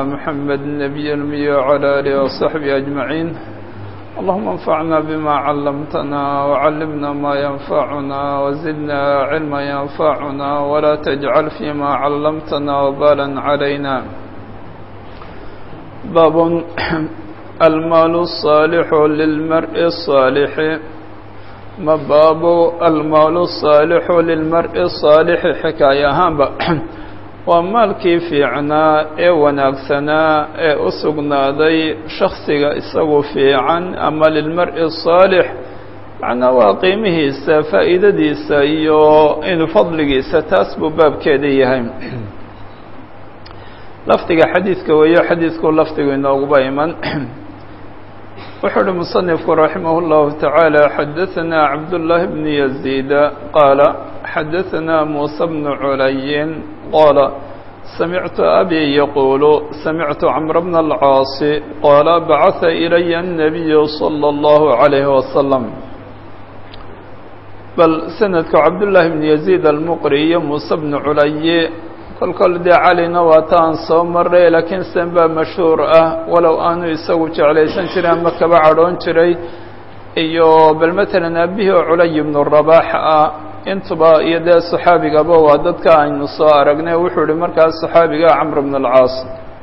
سيدنا محمد النبي المي وعلى آله وصحبه أجمعين اللهم انفعنا بما علمتنا وعلمنا ما ينفعنا وزدنا علما ينفعنا ولا تجعل فيما علمتنا وبالا علينا باب المال الصالح للمرء الصالح ما باب المال الصالح للمرء الصالح حكاية هامبا waa maalkii fiicnaa ee wanaagsanaa ee u sugnaaday shaksiga isagu fiican ama lilmar-i saalix macnaa waa qiimihiisa faa'iidadiisa iyo inuu fadligiisa taas buu baabkeeda yahay lafdiga xadiidka weeyo xadiidku lafdigu inooguba iman wuxuu uhi musanifku raximah اllahu tacaala xadaثana cabdullaahi bn yaziida qaala xadaثana muusa bnu culayin qaala samictu abi yaquulu samictu camr bna alcaasi qaala bacata ilaya الnabiyu salى اllahu عalayhi wasalam bal sanadku cabdullaahi bn yaziid almuqri iyo muuse bnu culaye kol kol dee calina waa ta aan soo maray laakiin sen baa mashhuur ah walow aanu isagu jeclaysan jiray ama kaba cadhoon jiray iyo bal matalan aabihii oo culay ibnu rabaax ah intuba iyo dee saxaabigaba waa dadka aynu soo aragnay wuxuu ihi markaas saxaabiga camr bn alcaas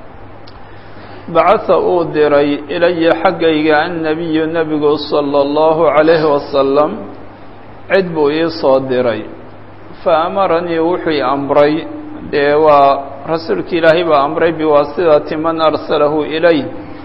bacatha uu diray ilaya xaggayga annabiyu nebigu sala allahu calayhi wasalam cid buu ii soo diray fa amaranii wuxuu i amray dee waa rasuulka ilaahay baa amray biwaasidati man arsalahu ilay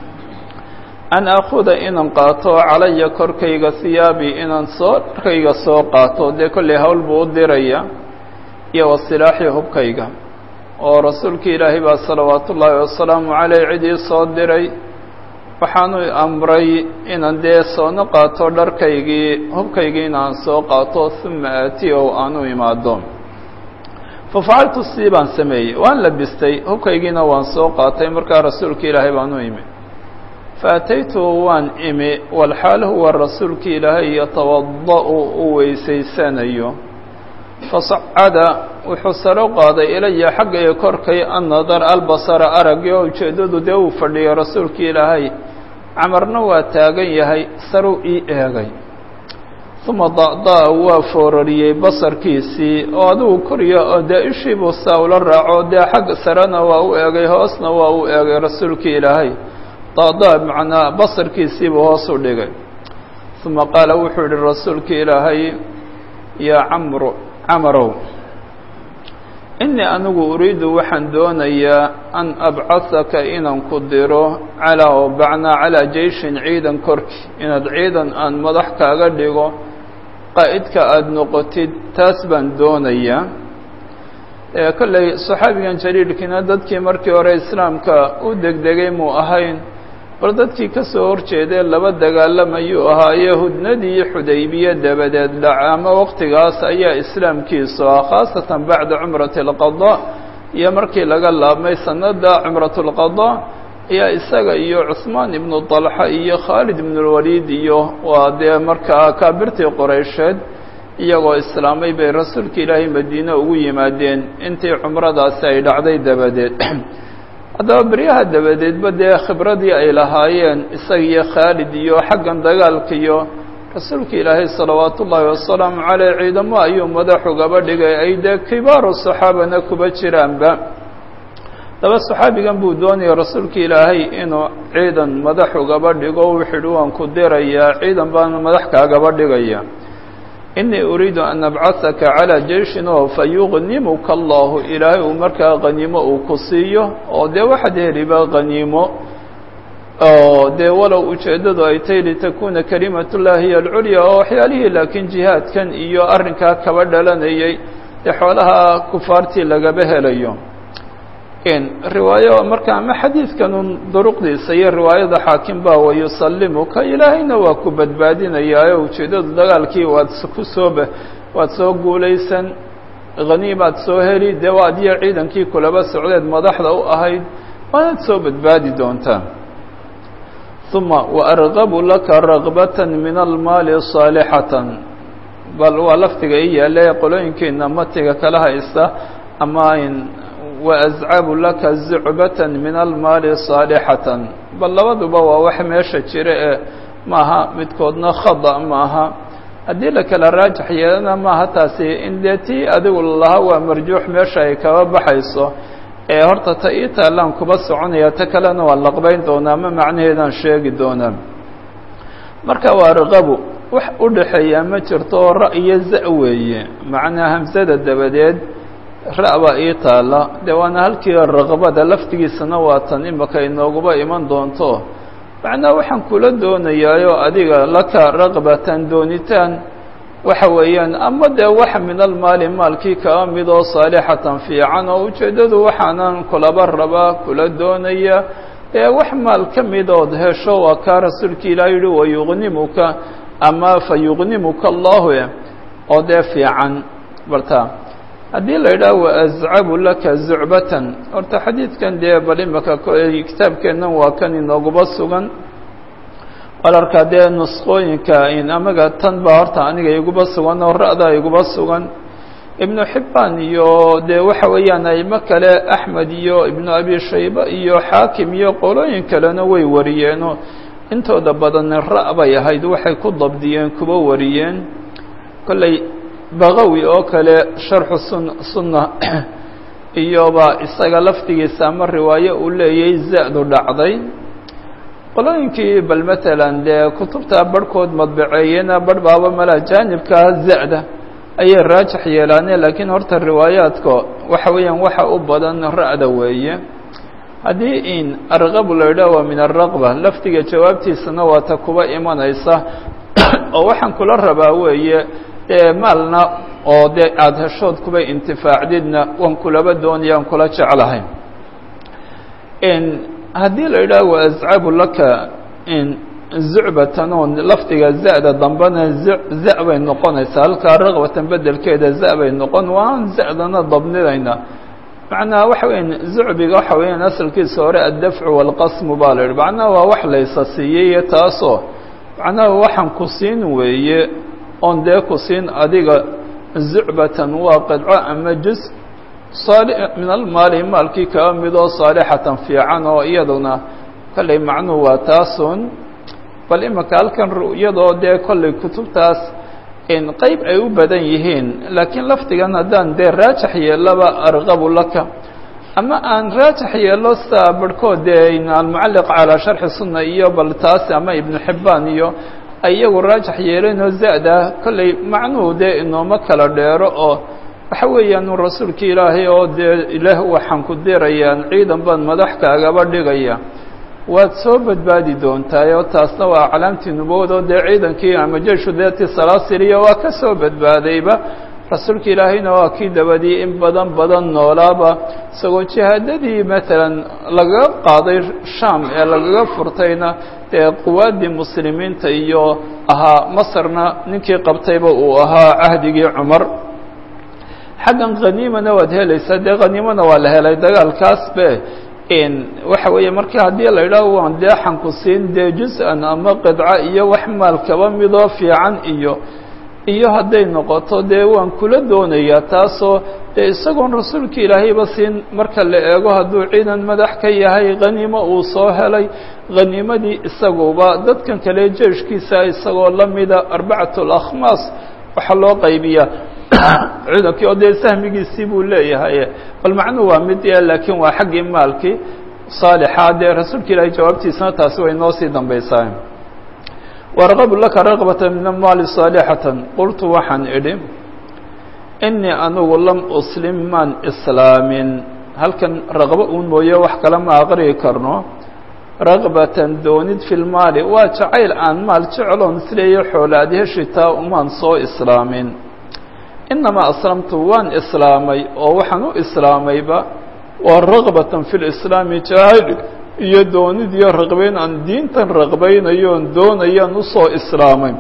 an akuda inaan qaato calaya korkayga hiyaabi inaan soo dharkayga soo qaato dee kollay hawl buu u diraya iyo wasilaaxii hubkayga oo rasuulka ilaahay baa salawaatu ullaahi wasalaamu caleyh cid ii soo diray waxaanu amray inaan dee soona qaato dharkaygii hubkaygii inaan soo qaato uma aati o aanu imaado fafacaltu sii baan sameeyey waan labistay hubkaygiina waan soo qaatay markaa rasuulka ilaahay baan u imi faataytu waan imi walxaal huwa rasuulka ilaahay yatawada'u uu weysaysanayo fasacada wuxuu saro qaaday ilaya xaggaya korkay annadar albasara aragii oo ujeeddadu dee uu fadhiyo rasuulka ilaahay camarna waa taagan yahay saruu ii eegay uma da'da'a waa foorariyey basarkiisii oo adigu korya oo dee ishiibuu saa ula raaco dee xagga sarena waa u eegay hoosna waa u eegay rasuulka ilaahay da'daa macnaa basarkiisiibuu hoos u dhigay uma qaala wuxuu yihi rasuulka ilaahay yaa camru camarow innii anigu uriidu waxaan doonayaa an abcahaka inaan ku diro calaa oo bacnaa calaa jeyshin ciidan korki inaad ciidan aan madax kaaga dhigo qaa'idka aada noqotid taas baan doonayaa kolley saxaabigan jaliilkiina dadkii markii hore islaamka u degdegay muu ahayn bal dadkii ka soo horjeedee laba dagaalamayuu ahaaye hudnadii iyo xudaybiye dabadeed dhaca ama waqtigaas ayaa islaamkiisu ah khaasatan bacda cumrati alqadaa iyo markii laga laabmay sanada cumrat lqadaa ayaa isaga iyo cusmaan ibnu dalxa iyo khaalid ibnulwaliid iyo waa dee markaa kaabirtii qoreysheed iyagoo islaamay bay rasuulka ilaahay madiine ugu yimaadeen intii cumradaasi ay dhacday dabadeed haddaba beryaha dabadeedba dee khibradii ay lahaayeen isaga iyo khaalid iyo xaggan dagaalka iyo rasuulka ilaahay salawaatu ullaahi wasalaamu caleyh ciidamo ayuu madax ugaba dhigay ay dee kibaaru saxaabana kuba jiraanba daba saxaabigan buu doonaya rasuulka ilaahay inuu ciidan madax ugaba dhigo wuxuu ihi waan ku dirayaa ciidan baan madax kaagaba dhigaya inii uriidu an abcahaka calaa jeyshin oo fa yuqnimuka allahu ilaahay uu markaa qaniimo uu ku siiyo oo dee waxaad heliba qaniimo oo dee walow ujeeddadu ay tahy litakuuna kalimatullahi hiy alculya oo waxyaalihii laakiin jihaadkan iyo arrinkaa kaba dhalanayay dee xoolaha kufaartii lagaba helayo riwaayo marka ama xadiidkanun duruqdiisa iyo riwaayada xaakim baa wa yusallimuka ilaahayna waa ku badbaadinayaa oo ujeeddadu dagaalkii waad ku soo waad soo guulaysan haniimaad soo heli dee waa adiyo ciidankii kulaba socdeed madaxda u ahayd waanaad soo badbaadi doontaa uma waargabu laka ragbata min almaali saalixatan bal waa laftiga i yaale qolooyinkeena matiga kala haysta ama waascabu laka zucbata min almaali saalixatan bal labaduba waa wax meesha jira ee maaha midkoodna khada maaha haddii la kala raajax yeelana maaha taasi in dee tii adigu lalahaa waa marjuux meesha ay kaba baxayso ee horta ta ii taalaan kuba soconaya ta kalena waa laqbayn doonaa ma macnaheedaan sheegi doonaa marka waa raqabu wax u dhaxeeyaa ma jirto oo ra iyo za weeye macnaa hamsada dabadeed ra baa ii taala dee waana halkii raqbada laftigiisana waa tan imaka inooguba iman doonto macnaa waxaan kula doonayaayo adiga laka raqbatan doonitaan waxa weeyaan ama dee wax min almaali maalkii kaa mid oo saalixatan fiican oo ujeeddadu waxaanan kulaba rabaa kula doonaya ee wax maal ka mid ood hesho waa kaa rasuulka ilaah yihi wayuqnimuka ama fa yuqnimuka allahu oo dee fiican barta haddii la yidhaha waascabu laka zucbatan horta xadiidkan dee bal imaka kitaabkeennan waa kan inooguba sugan walarkaa dee nusqooyinka in amaga tan baa horta aniga iguba sugan oo ra-da iguba sugan ibnu xibbaan iyo dee waxa weeyaan aimo kale axmed iyo ibnu abi shayba iyo xaakim iyo qolooyin kalena way wariyeenoo intooda badan ra- bay ahayd waxay ku dabdiyeen kuba wariyeen kolley baqawi oo kale sharxu sun sunna iyoba isaga laftigiisa ama riwaayo uu leeyay za-du dhacday qolooyinkii bal matalan dee kutubta barhkood madbaceeyena barh baaba mala jaanibkaa za-da ayay raajix yeelaaneen laakiin horta riwaayaadka waxa weeyaan waxa u badan ra-da weeye haddii in arqabu la yidhaah waa min araqba laftiga jawaabtiisana waa ta kuba imanaysa oo waxaan kula rabaa weeye dee maalna oo dee aada heshood kuba intifaacdidna waan kulaba doonaya aan kula jeclahay haddii la yidhaah wa ascabu laka zucbatan oo lafdiga za-da dambena za bay noqonaysaa halkaa raqbatan bedelkeeda za bay noqon waan za-dana dabnidayna macnaha waxa weyan zucbiga waxa weeyaan asalkiisa hore addafcu waalqasmu baa la yidhi macnaha waa wax laysa siiyey taasoo macnaha waxaan ku siin weeye oon dee ku siin adiga zucbatan waa qidco ama juz saali min almaali maalkii kaa mid oo saalixatan fiican oo iyaduna kollay macnuhu waa taasun bal imaka halkan ru'yadoo dee kollay kutubtaas in qeyb ay u badan yihiin laakiin lafdigan haddaan dee raajax yeelaba arqabu laka ama aan raajax yeelo saa barhkood dee almucalliq calaa sharxi sunna iyo bal taas ama ibnu xibbaan iyo ay iyagu raajax yeelenoo za-da kollay macnuhu dee inooma kala dheero oo waxa weeyaan rasuulka ilaahay oo dee ilaah waxaan ku dirayaan ciidan baan madaxkaagaba dhigaya waad soo badbaadi doontaay oo taasna waa calaamtii nubuwadoo dee ciidankii ama jeishu deetii salaasiriya waa ka soo badbaadayba rasuulka ilaahayna waa kii dabadii in badan badan noolaaba isagoo jihaadadii matalan lagaga qaaday sham ee lagaga furtayna dee quwaaddii muslimiinta iyo ahaa masarna ninkii qabtayba uu ahaa cahdigii cumar xaggan khaniimana waad helaysaa dee khaniimana waa la helay dagaalkaasbe waxa weeye marka haddii la idhaaho waan deexan ku siin dee jus-an ama qidca iyo wax maal kaba midoo fiican iyo iyo hadday noqoto dee waan kula doonayaa taasoo dee isagoon rasuulka ilaahayba siin marka la eego hadduu ciidan madax ka yahay khaniimo uu soo helay khaniimadii isaguba dadkan kale jeeshkiisa isagoo la mida arbacatu alakhmaas waxaa loo qaybiyaa ciidankii oo dee sahmigiisii buu leeyahay bal macnuhu waa mid laakiin waa xaggii maalkii saalixa dee rasuulka ilaahay jawaabtiisana taasi way noo sii dambaysaa warqabu laka raqbata min amaali saalixatan qultu waxaan idhi inii anigu lam uslim maan islaamin halkan raqbo uun mooye wax kale ma aqriyi karno raqbatan doonid fi lmaali waa jacayl aan maal jecloon isleeya xoolaad heshitaa umaan soo islaamin inamaa aslamtu waan islaamay oo waxaan u islaamayba waa raqbatan fi lislaami jacayl iyo doonid iyo raqbayn aan diintan raqbaynayoon doonayaan usoo islaamay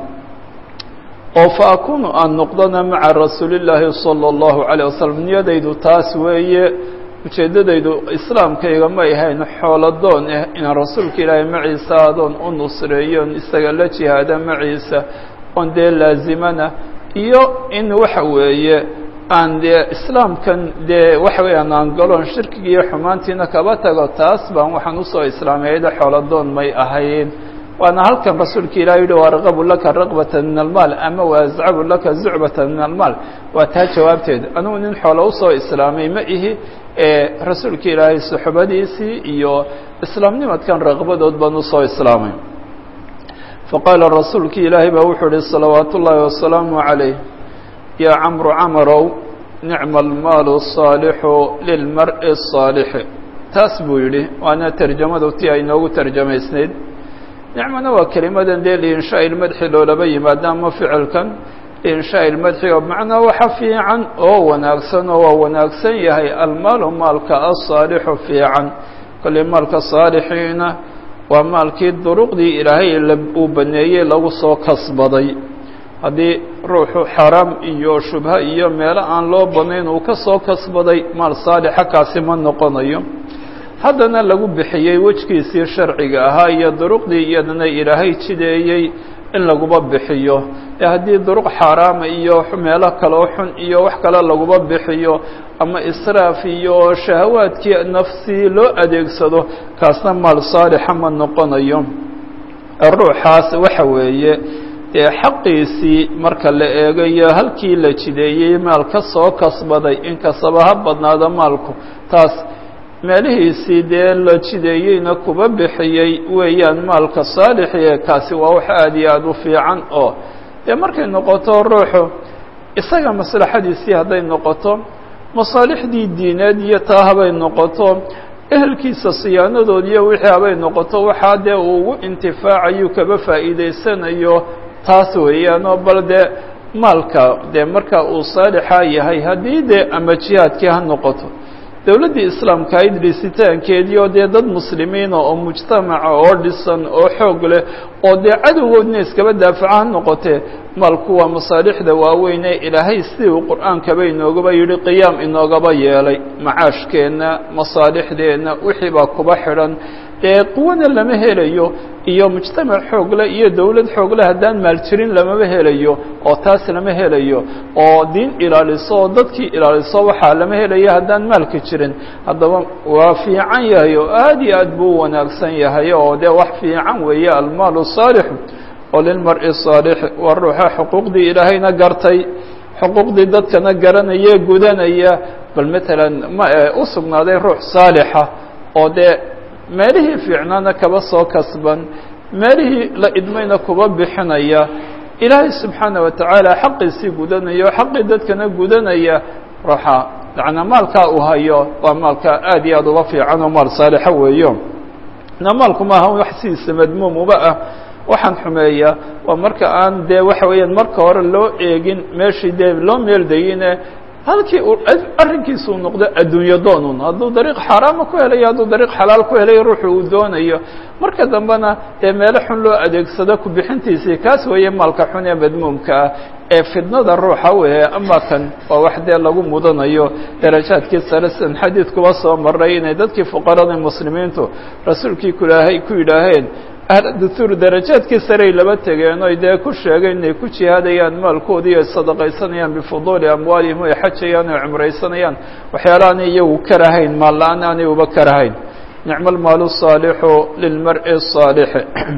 oo fa akunu aan noqdona maca rasuulillaahi sala allahu calayh wasalam niyadaydu taas weeye ujeeddadaydu islaamkayga ma ahayn xooladoon ah inaan rasuulka ilaahay maciisa adoon u nusreeyoon isaga la jihaada maciisa oon dee laazimana iyo in waxa weeye aan dee islaamkan dee waxa weeyaan aan galon shirkiga iyo xumaantiina kaba tago taas baan waxaan usoo islaamiyayda xooladoon may ahayn waana halkan rasuulka ilahi yihi waarqabu laka raqbata min almaal ama waascabu laka zucbata min almaal waa taa jawaabteed anugu nin xoolo usoo islaamay ma ihi ee rasuulka ilaahay suxbadiisii iyo islaamnimadkan raqbadood baan usoo islaamay faqaala rasuulka ilaahay baa wuxuu ihi salawaat ullaahi wasalaamu calayh yaa camru camarow nicma almaalu الصaalixu lilmar'i الصaalixi taas buu yidhi waana terjamadu ti ay noogu terjamaysnayd nicmana waa kelimadan dee liinshaa ilmadxi loolaba yimaada ama ficilkan liinshaa ilmadxi oo macnaa waxa fiican oo wanaagsan oo waa wanaagsan yahay almaalu maalka asaalixu fiican kolley maalka saalixiina waa maalkii duruqdii ilaahay uu baneeyey lagu soo kasbaday haddii ruuxu xaraam iyo shubha iyo meelo aan loo banayn uu ka soo kasbaday maal saalixa kaasi ma noqonayo haddana lagu bixiyey wejgiisii sharciga ahaa iyo duruqdii iyadana ilaahay jideeyey in laguba bixiyo ee haddii duruq xaaraama iyo meelo kaloo xun iyo wax kale laguba bixiyo ama israaf iyo shahawaadkii nafsii loo adeegsado kaasna maal saalixa ma noqonayo ruuxaas waxa weeye dee xaqiisii marka la eegayo halkii la jideeyey maal ka soo kasbaday inkastaba ha badnaado maalku taas meelihiisii dee la jideeyeyna kuba bixiyey weeyaan maalka saalixie kaasi waa wax aada iyo aada u fiican oo dee markay noqoto ruuxu isaga maslaxadiisii hadday noqoto masaalixdii diineed iyo taa habay noqoto ehelkiisa siyaanadood iyo wixii habay noqoto waxaa dee uu ugu intifaacayu kaba faa'iidaysanayo taas weeyaanoo bal dee maalka dee marka uu saalixa yahay haddii dee ama jihaadkii ha noqoto dowladdii islaamka ayd dhisitaankeedii oo dee dad muslimiina oo mujtamaca oo dhisan oo xoog leh oo dee cadowgoodna iskaba daafaca ha noqotee maalku waa masaalixda waaweyn ee ilaahay sidii uu qur-aankaba inoogaba yidhi qiyaam inoogaba yeelay macaashkeenna masaalixdeenna wixii baa kuba xidhan dee quwana lama helayo iyo mujtamac xoogle iyo dowlad xoogle haddaan maal jirin lamaba helayo oo taas lama helayo oo diin ilaaliso oo dadkii ilaaliso waxaa lama helayo haddaan maalka jirin haddaba waa fiican yahay oo aad iyo aad buu u wanaagsan yahay oo dee wax fiican weeye almaalu saalixu oo lilmar-i saalix waa ruuxa xuquuqdii ilaahayna gartay xuquuqdii dadkana garanaya gudanaya bal matalan ma u sugnaaday ruux saalixa oo dee meelihii fiicnaana kaba soo kasban meelihii la idmayna kuba bixinaya ilaahay subxaana wa tacaala xaqiisii gudanaya oo xaqii dadkana gudanaya ruuxa yacnaa maalkaa uu hayo waa maalka aad iyo aad uga fiican oo maal saalixa weeyo na maalku maaha wax sidiisa madmuum uba ah waxaan xumeeya waa marka aan dee waxa weeyaan marka hore loo eegin meeshii dee loo meeldayine halkii uu arrinkiisa uu noqdo adduunyo doonun hadduu dariiq xaaraama ku helayo hadduu dariiq xalaal ku helayo ruuxu uu doonayo marka dambena dee meelo xun loo adeegsado ku bixintiisii kaas weeye maalka xun ee madmuumka ah ee fidnada ruuxa weeye ama kan waa wax dee lagu mudanayo darajaadkii sare sidan xadiidkuba soo maray inay dadkii fuqarada muslimiintu rasuulkii kulaahay ku yidhaaheen ahluduhuur darajaadkii sarey laba tegeen oy dee ku sheegeen inay ku jihaadayaan maalkoodii ay sadaqaysanayaan bifuduuli amwaalihim ay xajayaan oy cumraysanayaan waxyaala aanay iyagu karahayn maal la-aan aanay uba karahayn nicma almaalu saalixu lilmar-i saalixi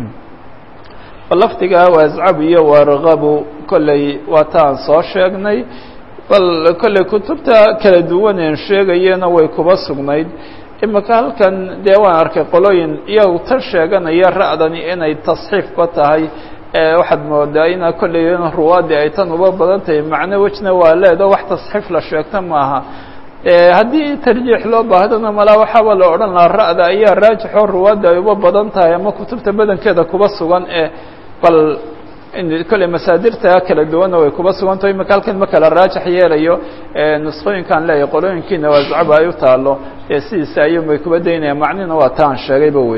lafdigaa waascabu iyo waargabu kolley waa ta aan soo sheegnay bal kolley kutubta kala duwaneen sheegayena way kuba sugnayd imika halkan dee waan arkay qolooyin iyagu tan sheeganaya ra'dani inay tasxiifba tahay waxaad moodaa ina kolley in ruwaadii ay tan uba badan tahay macno wejna waa leedo wax tasxiif la sheegta maaha haddii tarjiix loo baahdana malaa waxaaba la odhan lahaa ra'da ayaa raajixoo ruwaadda ay uba badan tahay ama kutubta badankeeda kuba sugan ee bal kolley masaadirta kala duwanna way kuba sugantaho imika halkan ma kala raajix yeelayo nusqooyinkaan leeyahay qolooyinkiina waascaba ay u taalo ee sidiisa ayuunbay kuba daynayaan macnina waa taan sheegayba wey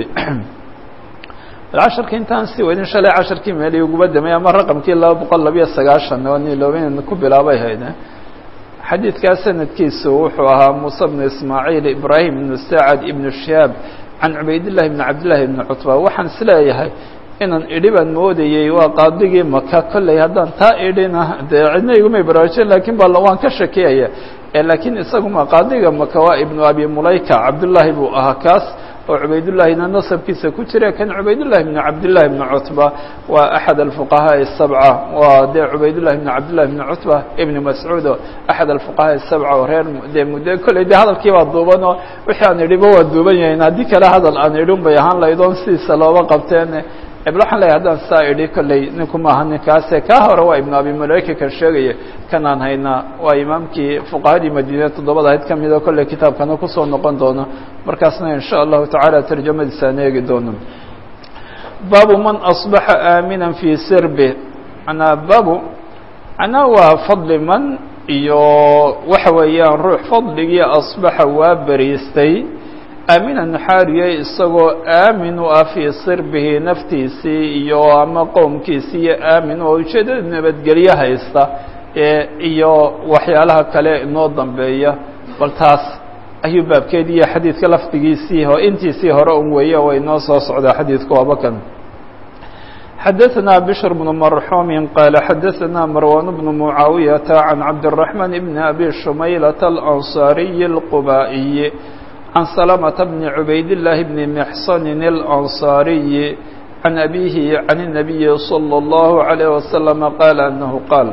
casharki intaan sii wadin shalay casharkii meeli uguba damay ama raqamkii laba boqol labiyo sagaashan oo niloobin ku bilaabay hayd xadiidkaa sanadkiisu wuxuu ahaa muuse bnu ismaaciil ibraahim ibnu sacad ibnu shihaab can cubaydillahi bni cabdillahi ibni cutba waxaan isleeyahay inaan idhi baan moodayey waa qaadigii maka kolley haddaan taa idhina dee cidna igumay baraarujin lakin ba waan ka shakiyaya laakiin isaguma qaadiga maka waa ibnu abi mulayka cabdullaahi buu ahaa kaas oo cubaydullaahina nasabkiisa ku jira kan cubaydullahi bnu cabdillahi bni cutba waa axad alfuqahaa sabca waa dee cubaydullahi bni cabdillahi bni cutba ibni mascuud oo axad alfuqahaa sabca oo reer dee muddo kolley dee hadalkii baa duuban oo wixii aan idhiba waa duuban yahayn haddii kale hadal aan idhin bay ahaan laydoon sidiisa looba qabteen ebl waxaan leeyahy haddaan saa idhi kolley ninku maaha ninkaase kaa hore waa ibnu abi mulayka kan sheegaya kanaan haynaa waa imaamkii fuqahadii madiine toddobada ahayd ka mida kolley kitaabkana kusoo noqon doono markaasna in sha allahu tacaala tarjamadiisa aan eegi doono baabu man asbaxa aamina fii sirbi manaa baabu manaa waa fadli man iyo waxa weeyaan ruux fadligii asbaxa waa beriistay aaminan xaariye isagoo aamin u ah fii sirbihi naftiisii iyo ama qowmkiisii iyo aamin oo ujeedada nabadgelyo haysta iyo waxyaalaha kale inoo dambeeya bal taas ayuu baabkeedi iyo xadiidka lafdigiisii o intiisii hore un weeye way noo soo socdaa xadiidku wabakan xadaثna bشhr بن مرxوم qال xadaثna marwan بن معaaوiyaةa عan cabdالرحمن بن أbي شhmayلة الأنصاaري الqbائي عن سلمة بن عبيد الله بن محصن الأنصاري عن أبيه عن النبي صلى الله عليه وسلم قال أنه قال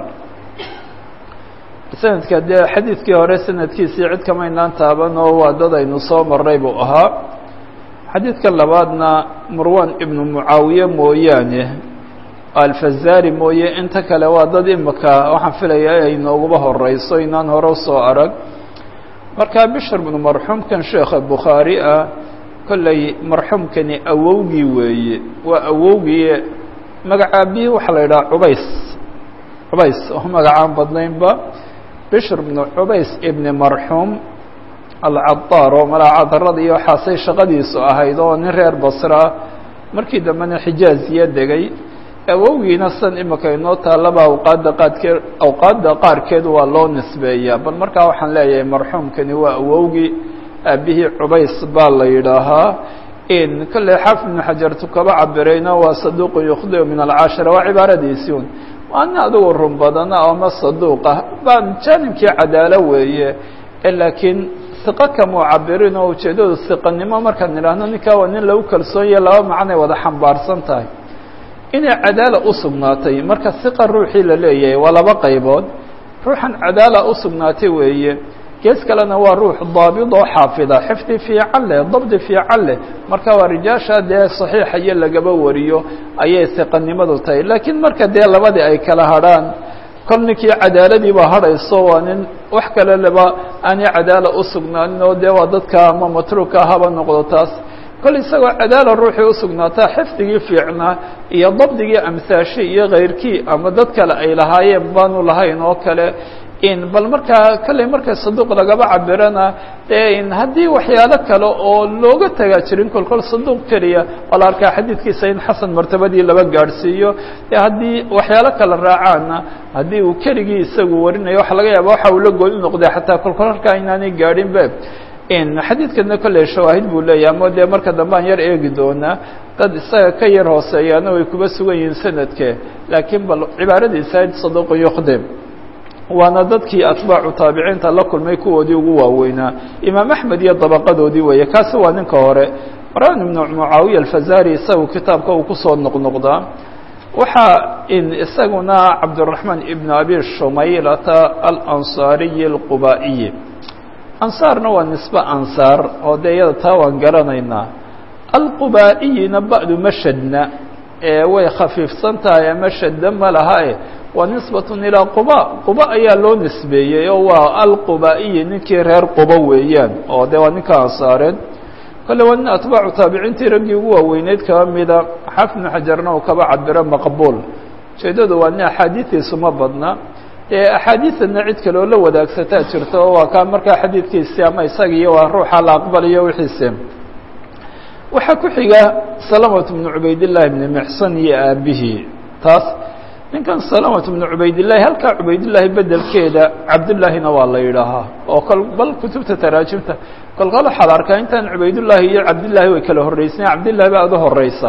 سندka dee xadiidkii hore sanadkiisii cid kamaynaan taaban oo waa dad aynu soo maray buu ahaa xadiidka labaadna marwan ibnu mucaawiye mooyaane alfazari mooye inta kale waa dad imika waxaan filaya ay nooguba horeyso inaan hore usoo arag markaa bishr bnu marxuumkan sheekha bukhaari ah kolley marxuumkani awowgii weeye waa awowgii magacaabihii waxaa la yidhaha cubays cubays oo magacaan badnaynba bishr bnu cubays ibni marxuum alcadaar oo malaacadarada iyo waxaasay shaqadiisu ahayd oo nin reer basra markii dambena xijaaziya degay awowgiina san imika inoo taallaba awqaadda qaadkeed awqaadda qaarkeed waa loo nisbeeyaa bal markaa waxaan leeyahay marxuumkani waa awowgii aabihii cubays baa la yidhaahaa in kolley xaafid ibnu xajartu kaba cabirayna waa saduuqu yukhdiu min alcashira waa cibaaradiisii un waana adigu run badana ama saduuq ah baan jaanibkii cadaalo weeye laakiin siqo kamuu cabirin oo ujeeddadu siqanimo markaan idhaahno ninkaa waa nin lagu kalsoonyahe laba macnay wada xambaarsan tahay inay cadaala u sugnaatay marka siqa ruuxii la leeyahay waa laba qaybood ruuxan cadaala u sugnaatay weeye gees kalena waa ruux daabid oo xaafida xifdi fiican leh dabdi fiican leh marka waa rijaasha dee saxiixa iyo lagaba wariyo ayay siqanimadu tahay laakiin marka dee labadii ay kala hadrhaan kol ninkii cadaaladiibaa hadhayso waa nin wax kale leba aanay cadaala u sugnaanin oo dee waa dadka ama matruuka haba noqdo taas kol isagoo cadaala ruuxii usugnaataa xifdigii fiicnaa iyo dabdigii amsaashi iyo kayrkii ama dad kale ay lahaayeen baanu lahayn oo kale in bal markaa kolley marka saduuq lagaba cabirana in haddii waxyaalo kale oo looga tagaa jirin kol kol saduuq keliya waa la arkaa xadiidkiisa in xasan martabadii laba gaadhsiiyo e haddii waxyaalo kale raacaana haddii uu keligii isagu warinayo waxa laga yaaba waxa uu la gooni noqday xataa kolkol halkaa inaanay gaadhinbe in xadiidkana kolley shawaahid buu leeyahy ama dee marka dambe aan yar eegi doonaa dad isaga ka yar hooseeyaana way kuba sugan yihiin sanadke laakiin bal cibaaradiisa saduuqu yuqdim waana dadkii atbaacu taabiciinta la kulmay kuwoodii ugu waaweynaa imaam axmed iyo dabaqadoodii weeye kaasi waa ninka hore marwan ibnu mucaawiya alfazari isagu kitaabka uu kusoo noqnoqdaa waxaa in isaguna cabdiraxmaan ibnu abi shumaylata alansaariyi alqubaa'iyi ansaarna waa nisbe ansaar oo dee iyada taa waan garanaynaa alqubaa'iyina ba'du mashadna ee way khafiifsan tahay ama shadda ma lahae waa nisbatun ilaa quba quba ayaa loo nisbeeyey oo waa alqubaa'iyi ninkii reer quba weeyaan oo dee waa ninka ansaareen kolle waa nin atbaacu taabiciintii raggii ugu waaweyneyd kaba mida xaafid ibnu xajarna uu kaba cabiro maqbuul ujeeddadu waa nin axaadiidiisu ma badna ee axaadiidana cid kaloo la wadaagsataa jirta oo waa kaa markaa xadiidkiisi ama isagiiyo waa ruuxa la aqbalayo wixiise waxaa ku xiga salamatu bnu cubaydillahi bni mixsan iyo aabihii taas ninkan salamatu bnu cubaydillahi halkaa cubaydillahi bedelkeeda cabdullaahina waa la yidhaahaa oo kol bal kutubta taraajimta kolkol waxaad arkaa intaan cubaydullaahi iyo cabdillaahi way kala horreysnayen cabdillahi baa ada horeysa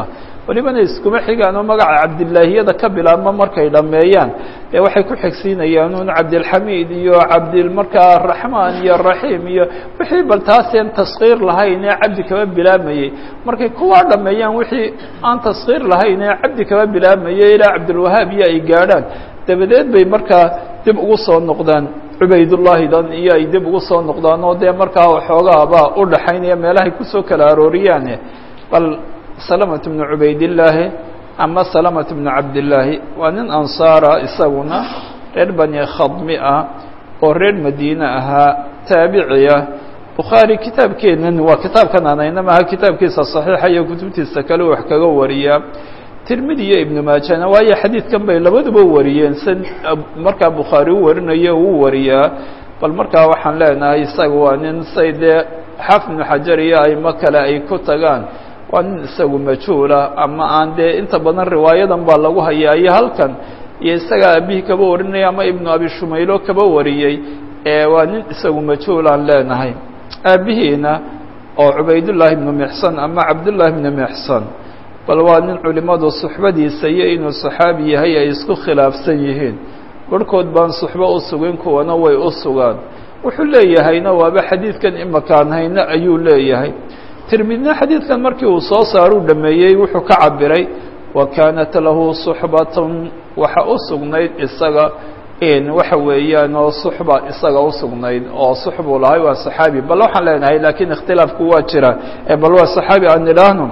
welibana iskuma xigaan oo magaca cabdilaahiyada ka bilaabma markay dhammeeyaan dee waxay ku xigsiinayaan un cabdilxamiid iyo cabdil markaa raxmaan iyo raxiim iyo wixii bal taaseen taskiir lahayn ee cabdi kaba bilaamayey markay kuwaa dhameeyaan wixii aan taskiir lahayn ee cabdi kaba bilaamayey ilaa cabdilwahaab iyo ay gaadhaan dabadeed bay markaa dib ugu soo noqdaan cubaydullaahi dan iyo ay dib ugu soo noqdaan oo dee markaa waxoogaabaa u dhaxaynaya meelahay kusoo kala arooriyaane bal salamatu bnu cubaydillaahi ama salamatu bnu cabdillaahi waa nin ansaara isaguna reer bani khadmi ah oo reer madiine ahaa taabiciah bukhaari kitaabkeenan waa kitaabkan anayna maaha kitaabkiisa saxiixa iyo kutubtiisa kale wax kaga wariyaa tirmidi iyo ibnu maajana waayo xadiidkan bay labaduba wariyeen si markaa bukhaari u warinayo uu wariyaa bal markaa waxaan leenahay isaga waa nin say dee xaafid ibnu xajar iyo aimo kale ay ku tagaan waa nin isagu majhuula ama aan dee inta badan riwaayadan baa lagu hayaa iyo halkan iyo isagaa aabihii kaba warinaya ama ibnu abi shumaylo kaba wariyey ee waa nin isagu majhuul aan leenahay aabihiina oo cubaydullaahi ibnu mixsan ama cabdullaahi ibnu mixsan bal waa nin culimmadu suxbadiisa iyo inuu saxaabi yahay ay isku khilaafsan yihiin barhkood baan suxbo u sugin kuwana way u sugaan wuxuu leeyahayna waaba xadiidkan imakaan hayna ayuu leeyahay tirmidna xadiidkan markii uu soo saaruu dhameeyey wuxuu ka cabiray wa kaanat lahu suxbatun waxa u sugnayd isaga in waxa weeyaan oo suxba isaga u sugnayd oo suxbuu lahay waa saxaabi bal waxaan leenahay laakiin ikhtilaafku waa jira ee bal waa saxaabi aan idhaahno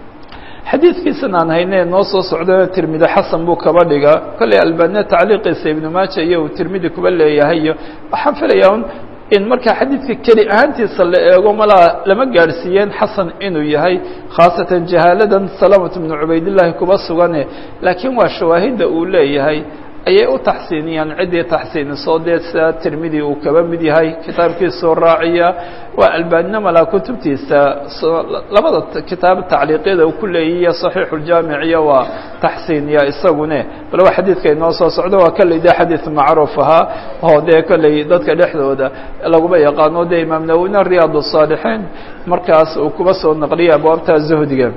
xadiidkiisan aan hayne noo soo socdana tirmidi xasan buu kaba dhiga kolley albania tacliiqiisa ibnu maaja iyo uu tirmidi kuba leeyahay iyo waxaan filayaa un in markaa xadiidka keli ahaantiisa la eego malaa lama gaadhsiiyeen xasan inuu yahay khaasatan jahaaladan salamatu bnu cubaydillahi kuba sugane laakiin waa shawaahidda uu leeyahay ayay u taxsiiniyaan ciddii taxsiiniso dee sida tirmidi uu kaba mid yahay kitaabkiisoo raaciya waa albaanina malaa kutubtiisa labada kitaab tacliiqyada uu ku leeyihiyo saxiixuljaamiciya waa taxsiiniya isagune bal waa xadiidka inoo soo socdo waa kolley dee xadiid macruuf ahaa oo dee kolley dadka dhexdooda laguma yaqaano dee imaam nawowina riyaad الصaalixiin markaas uu kuba soo naqliyay abwaabta zuhdiga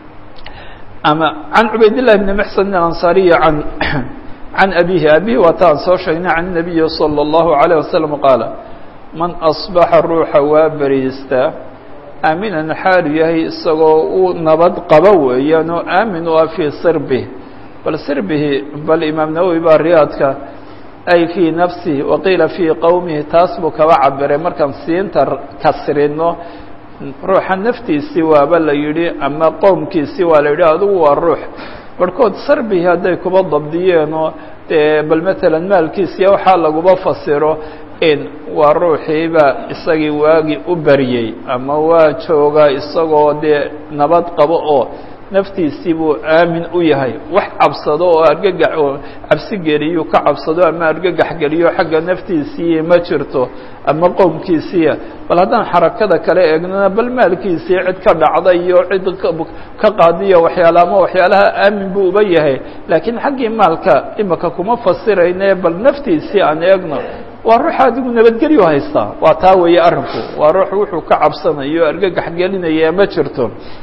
ama can cubaydillahi bni mxsan alansaariyi an can abihi abihi waa ta aan soo sheegnay can الnabiyi salى الlahu عalيه wasalam qaala man asbaxa ruuxa waa beriista aaminan xaalu yahay isagoo uu nabad qabo weeyaan oo aamin u ah fii sirbih bal sirbihi bal imaam nawowi baa riyaadka ay fii nafsihi waqiila fii qowmihi taas buu kaba cabiray markaan siinta kasrino ruuxa naftiisii waaba la yidhi ama qowmkiisii waa la yidhi adigu waa ruux barhkood sarbihi hadday kuba dabdiyeenoo dee bal matalan maalkiisiya waxaa laguba fasiro in waa ruuxiiba isagii waagi u baryey ama waa joogaa isagoo dee nabad qabo oo naftiisii buu aamin u yahay wax cabsado oo argagax oo cabsi geliyu ka cabsado ama argagax geliyo xagga naftiisii ma jirto ama qowmkiisiiya bal haddaan xarakada kale eegnona bal maalkiisii cid ka dhacda iyo cid ka qaadiyo waxyaala ama waxyaalaha aamin buu uba yahay laakiin xaggii maalka imika kuma fasirayne bal naftiisii aan eegno waa ruux adigu nabadgelyo haystaa waa taa weeye arrinku waa ruux wuxuu ka cabsanayo argagax gelinaya ma jirto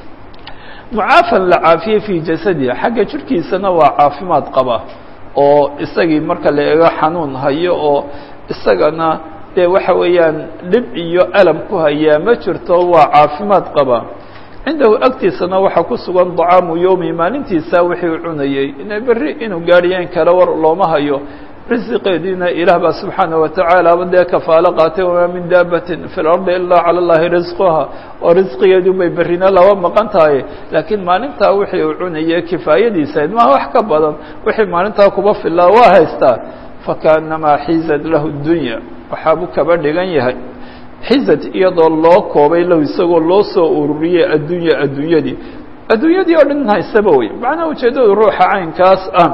mucaafan la caafiyey fii jasadihi xagga jirhkiisana waa caafimaad qaba oo isagii marka la eego xanuun hayo oo isagana dee waxa weeyaan dhib iyo alam ku hayaa ma jirto waa caafimaad qaba cindahu agtiisana waxaa ku sugan dacaamu yowmi maalintiisa wixii cunayey ina berri inuu gaadhiyeen kale war looma hayo risiqeediina ilaah baa subxaana watacaala aba dee kafaalo qaatay wamaa min daabatin fi lardi ilaa cala llahi risquha oo risqigeedu bay berrina laba maqan tahay laakiin maalintaa wixii uu cunayay kifaayadiisa maha wax ka badan wixii maalintaa kuba filaa waa haystaa fakaanamaa xizad lahu dunya waxaabuu kaba dhigan yahay xizad iyadoo loo koobay lahu isagoo loo soo ururiyey addunya adduunyadii adduunyadii oo dhan haysaba wey macnaha ujeeddadu ruuxa caynkaas ah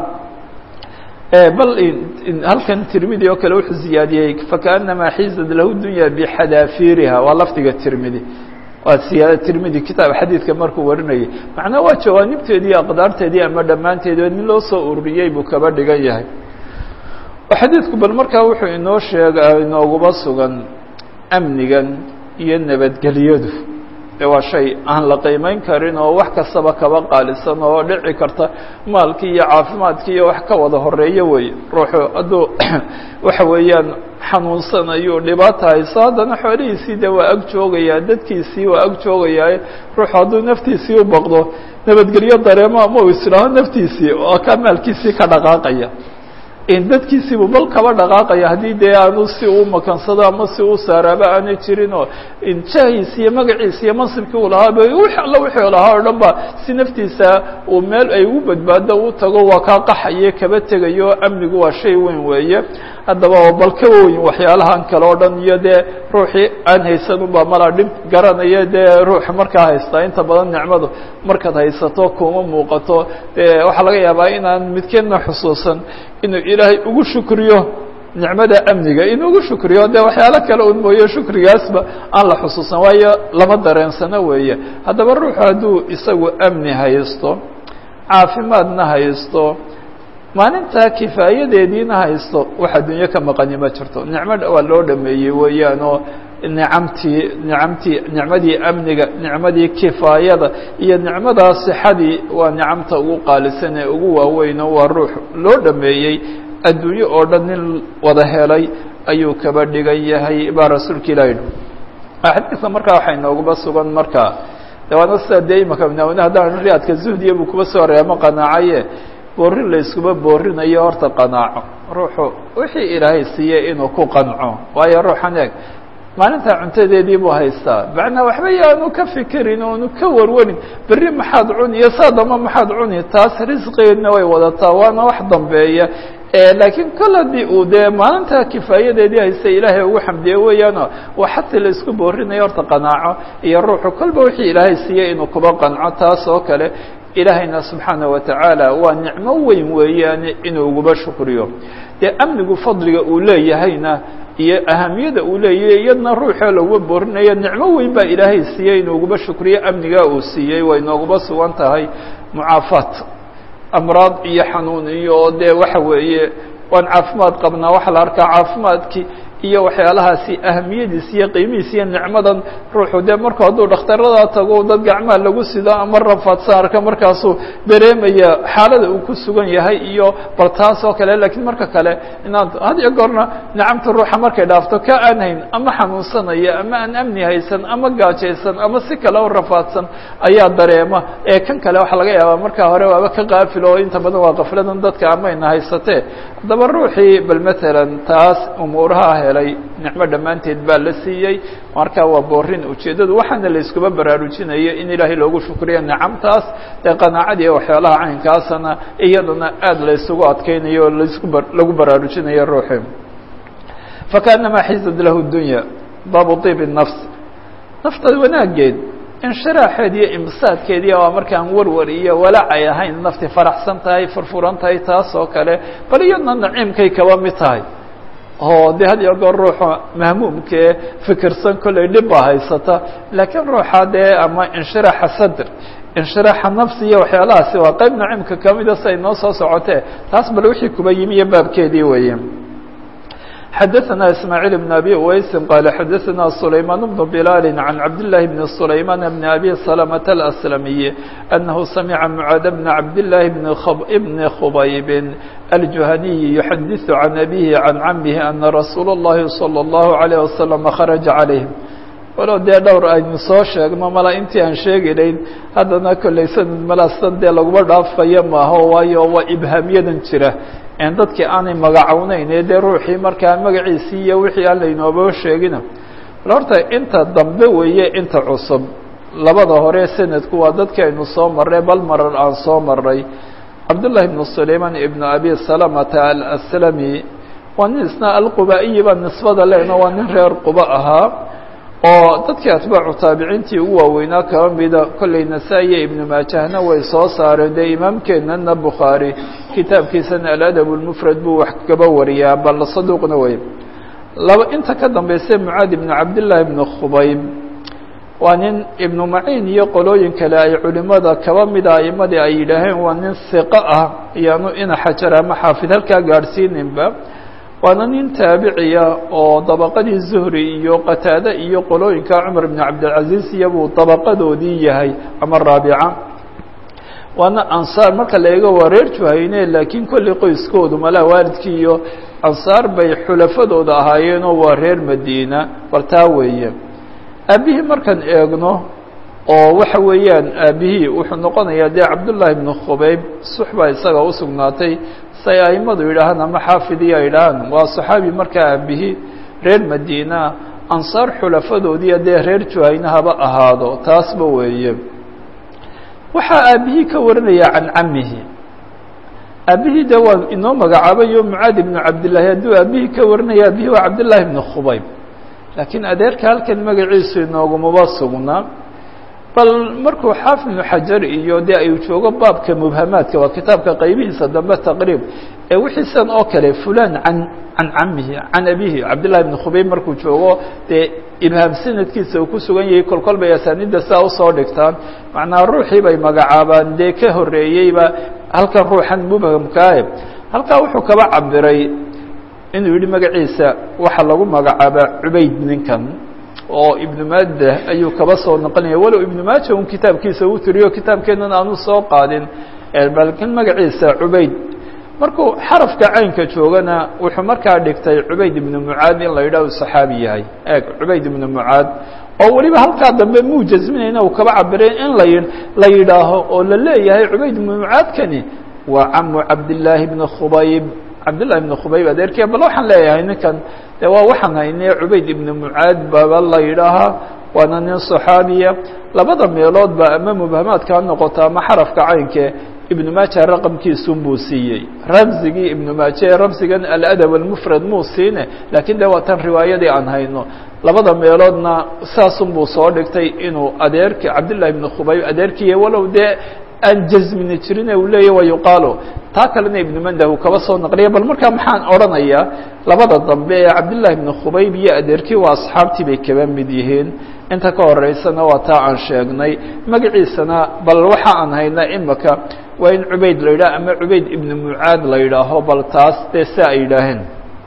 bal halkan tirmidi oo kale wuxuu ziyaadiyey fakaanamaa xizad lahu dunya bixadaafiriha waa lafdiga tirmidi waa siyaada tirmidi kitaab xadiidka markuu warinayay macnaha waa jawaanibteedii aqdaarteedii ama dhammaanteedi nin loo soo ururiyey buu kaba dhigan yahay xadiidku bal markaa wuxuu inoo sheega inooguba sugan amnigan iyo nabadgelyadu de waa shay aan la qiimeyn karin oo wax kastaba kaba qaalisan oo dhici karta maalkii iyo caafimaadkii iyo wax ka wada horeeyo wey ruuxu hadduu waxa weeyaan xanuunsanayo dhibaata hayso haddana xoolihiisii de waa ag joogayaa dadkiisii waa ag joogayaa ruuxu hadduu naftiisii u baqdo nabadgelyo dareemo ama uu islaaho naftiisii oo ka maalkiisii ka dhaqaaqaya dadkiisiibu bal kaba dhaqaaqaya haddii dee aanu si uu makansado ama si uu saaraaba aanay jirin oo jahiisi iyo magaciisi iyo mansibkii uu lahaaba alla wixii lahaa o dhan ba si naftiisa uu meel ay ugu badbaado u tago waa kaa qaxaye kaba tegayo amnigu waa shay weyn weeye haddaba bal ka weyn waxyaalahan kale o dhan iyo dee ruuxii aan haysan unba malaa dhib garanaya dee ruuxa markaa haystaa inta badan nicmadu markaad haysato kuma muuqato dee waxaa laga yaabaa inaan midkeedna xusuusan inuu ilaahay ugu shukriyo nicmada amniga inuu ugu shukriyo dee waxyaalo kale un mooye shukrigaasba aan la xusuusan waayo lama dareensano weeye haddaba ruuxu hadduu isagu amni haysto caafimaadna haysto maalintaa kifaayadeediina haysto wax adduunyo ka maqani ma jirto nicmo waa loo dhameeyey weeyaan oo nicamtii nicamtii nicmadii amniga nicmadii kifaayada iyo nicmadaa sixadii waa nicamta ugu qaalisan ee ugu waaweyno waa ruux loo dhameeyey adduunyo oo dhan nin wada helay ayuu kaba dhigan yahay baa rasuulka ilahi xadiidka markaa waxay nooguba sugan markaa de waana sida dee imaka mnaawine haddaan riyaadka zuhdiya buu kuba soo reemo qanaacaye boorin la iskuba boorinayo horta qanaaco ruuxu wixii ilaahay siiyey inuu ku qanco waayo ruuxan eeg maalintaa cuntadeedii buu haystaa macnaa waxba yaanu ka fikirin oonu ka warwarin berri maxaad cuni iyo saa damba maxaad cuni taas risqigeedna way wadataa waana wax dambeeya laakiin kol haddii uu dee maalintaa kifaayadeedii haysta ilaahay ugu xamdiye weeyaano waa xatii la isku boorinayo horta qanaaco iyo ruuxu kolba wixii ilaahay siiyey inuu kuba qanco taas oo kale ilaahayna subxaana wa tacaala waa nicmo weyn weeyaane inuu uguba shukriyo dee amnigu fadliga uu leeyahayna iyo ahamiyada uu leeyahay iyadna ruuxoo laguba boorinayo nicmo weyn baa ilaahay siiyey inuu uguba shukriyo amnigaa uu siiyey way nooguba sugan tahay mucaafaat amraad iyo xanuun iyo dee waxa weeye waan caafimaad qabnaa waxaa la arkaa caafimaadkii iyo waxyaalahaasi ahamiyadiis iyo qiimihiis iyo nicmadan ruuxu dee marku hadduu dhakhtarada tago dad gacmaha lagu sido ama rafaadsan arka markaasuu dareemaya xaalada uu ku sugan yahay iyo bal taas oo kale lakiin marka kale inaad had iyo goorna nicamta ruuxa markay dhaafto ka aan hayn ama xanuunsanaya ama aan amni haysan ama gaajaysan ama si kale u rafaadsan ayaa dareema ee kan kale waxaa laga yaabaa markaa hore waaba ka qaafil oo inta badan waa kafladan dadka amayna haysatee haddaba ruuxii bal matalan taas umuuraha helay nicmo dhammaanteed baa la siiyey marka waa boorin ujeeddadu waxaana la iskuba baraarujinayo in ilaahay loogu shukriyo nicamtaas dee qanaacadii waxyaalaha caynkaasana iyadana aada la isugu adkeynayo o laisku lagu baraarujinayo ruuxi fakaanamaa xizad lahu dunya baabu طiib الnafs nafta wanaageed inshiraaxeed iyo imsaadkeedii waa markaan warwar iyo walacay ahayn nafti faraxsan tahay furfuran tahay taas oo kale bal iyadna naciimkay kaba mid tahay oo de had iyo goor ruuxa mahmuumkee fikirsan kollay dhib baa haysata laakiin ruuxa dee ama inshiraaxa sadr inshiraaxa nafsi iyo waxyaalahaasi waa qayb naciimka kamida si ay noo soo socotee taas bal wixii kuba yimi iyo baabkeedii weeye xadaثna ismاعيل بن أbي uweysi qال xadaثna سulayman بن بlال عan cabdاللahi بن سulayman بن أbي سلمة الأسلمي أنه samعa mعاad بن cabdاللahi بن khbayb الجuhني يحadiث عan أbيه عan cmه أنa رasuul الlahi صلى الله عليه وسلم khرجa عaليهم walow dee dhowr aynu soo sheegno mala intii aan sheegilayn haddana kollay sanad malasan dee laguma dhaafayo maaho waayo waa ibhaamyadan jira en dadkii aanay magacowneyn ee dee ruuxii markaa magaciisii iyo wixii aan laynooba sheegina bal horta inta dambe weeye inta cusub labada hore sanadku waa dadkii aynu soo marray bal marar aan soo maray cabdullahi ibnu sulayman ibnu abi salamata alaslami waa nin isna alquba-iyi baa nisbada lehno waa nin reer quba ahaa oo dadkii atbaacu taabiciintii ugu waaweynaa kaba mida kollay nasaa-iya ibnu maajahna way soo saareen dee imaamkeennana bukhaari kitaabkiisana aladab lmufrad buu wax kaba wariyaa bal saduuqna wey laba inta ka dambaysa mucaad ibnu cabdillaahi ibnu khubayb waa nin ibnu maciin iyo qolooyin kale ay culimada kaba mida aimadii ay yidhaaheen waa nin hiqo ah iyaanu ina xajar ama xaafid halkaa gaadhsiininba waana nin taabiciya oo dabaqadii zuhri iyo qataade iyo qolooyinka cumar bn cabdilcaziz iyabuu dabaqadoodii yahay ama raabica waana ansaar marka la eego waa reer juhayne laakiin kolley qoyskoodu malaa waalidkii iyo ansaar bay xulafadooda ahaayeenoo waa reer madiina bal taa weeye aabihii markaan eegno oo waxa weeyaan aabihii wuxuu noqonayaa dee cabdullaahi bnu khubayb suxbaa isaga u sugnaatay say aimadu yidhaahaan ama xaafidiya yidhaahaan waa saxaabi markaa aabihii reer madiina ansaar xulafadoodii dee reer juhayne haba ahaado taasba weeye waxaa aabihii ka warinaya can camihi aabihii de waa inoo magacaabayo mucaad ibnu cabdillaahi hadduu aabihii ka warinaya aabihii waa cabdillaahi bnu khubayb laakiin adeerka halkan magaciisu inoogumaba sugnaa bal markuu xaafid ibnu xajar iyo dee ay joogo baabka mubhamaadka waa kitaabka qaybihiisa dambe taqriib ee wixiisan oo kale fulan can can camihi can abihi cabdillahi bni khubayb markuu joogo dee ibhaam sanadkiisa uu ku sugan yahay kol kol bay asaaniidda saa usoo dhigtaan macnaa ruuxii bay magacaabaan dee ka horreeyeyba halkan ruuxan mubhamkaahe halkaa wuxuu kaba cabiray inuu yihi magaciisa waxaa lagu magacaabaa cubayd ninkan oo ibnu maada ayuu kaba soo noqonaya walow ibnu maaja un kitaabkiisa uu tiriyo kitaabkeennan aanu soo qaadin balkin magaciisa cubayd markuu xarafka caynka joogana wuxuu markaa dhigtay cubayd ibnu mucaad in la yidhaah u saxaabi yahay eeg cubayd ibnu mucaad oo weliba halkaa dambe muu jasminayna uu kaba cabiray in la la yidhaaho oo la leeyahay cubayd ibnu mucaadkani waa camu cabdillaahi bni khubayb cabdillahi ibni khubayb adeerkiya bal waxaan leeyahay ninkan de waa waxaan haynay cubayd ibnu mucaad baba la yidhaahaa waana nin saxaabiya labada meeloodba ama mubhamaadka ha noqoto ama xarafka caynke ibnu maaja raqamkiisun buu siiyey ramzigii ibnu maaja ee ramzigan aladab almufrad muu siine laakiin de waa tan riwaayadii aan hayno labada meeloodna saasun buu soo dhigtay inuu adeerki cabdillahi ibni khubayb adeerkiiya walow dee aan jasmini jirin uu leeyahy wa yuqaalo taa kalena ibnu mandah uu kaba soo naqliya bal markaa maxaan odhanayaa labada dambe ee cabdillahi ibni khubayb iyo adeerkii waa asxaabtii bay kaba mid yihiin inta ka horeysana waa taa aan sheegnay magaciisana bal waxa aan haynaa imaka waa in cubayd la yidhaah ama cubayd ibnu mucaad la yidhaaho bal taas dee si ay yidhaaheen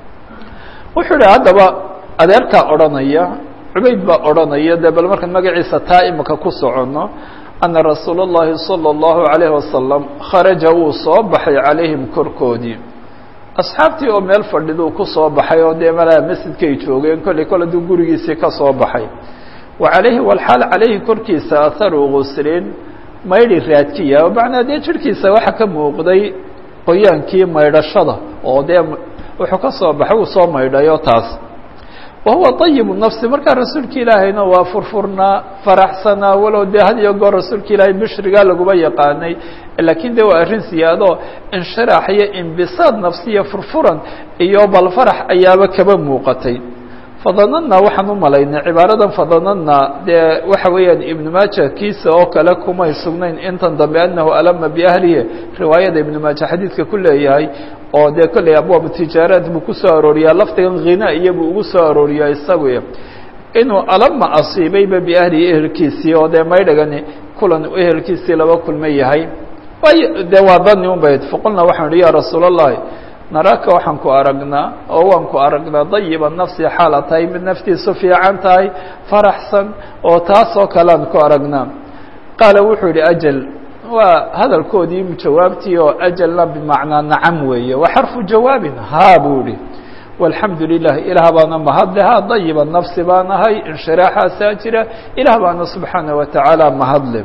wuxuu yihi haddaba adeerkaa odhanaya cubayd baa odhanaya dee bal markaan magaciisa taa imaka ku soconno ana rasuul اllahi salى اllahu عalayh wasalam kharaja wuu soo baxay calayhim korkoodii asxaabtii oo meel fadhiduu ku soo baxay oo dee malaa masjidkay joogeen kolley kol aduu gurigiisii ka soo baxay wa calayhi walxaal calayhi korkiisa aharu guslin maydhi raadkiya macnaa dee jirhkiisa waxa ka muuqday qoyaankii maydhashada oo dee wuxuu ka soo baxay uu soo maydhayo taas wahuwa طayibu nafsi markaa rasuulka ilaahayna waa furfurnaa faraxsanaa walow dee had iyo goor rasuulka ilaahay bishrigaa laguma yaqaanay laakiin de waa arrin siyaado inshiraax iyo imbisaad nafsiya furfuran iyo bal farax ayaaba kaba muuqatay fadanadnaa waxaan u malaynay cibaaradan fadanadnaa dee waxa weeyaan ibnu maaja kiisa oo kale kumay sugnayn intan dambe anahu alama biahlihi riwaayada ibnu maaja xadiidka ku leeyahay oo dee kolley abwaabu tijaaraat buu ku soo arooriyaa lafdigan khina iyo buu ugu soo arooriyaa isagu inuu alama asiibayba biahlihi ehelkiisii oo dee maydhagani kulan ehelkiisii laba kulma yahay way dee waa dani un bayd faqulnaa waxaan ihi ya rasuul allahi naraaka waxaan ku aragnaa oo waan ku aragnaa dayiba nafsi xaala tahay mid naftiisu fiican tahay faraxsan oo taas oo kalean ku aragnaa qaala wuxuu yihi ajal waa hadalkoodii jawaabtii oo ajalna bimacnaa nacam weeye waa xarfu jawaabin haa buu yihi walxamdu lilah ilaah baana mahadle ha dayiba nafsi baan ahay inshiraaxaasaa jira ilaah baana subxaana wa tacaala mahadle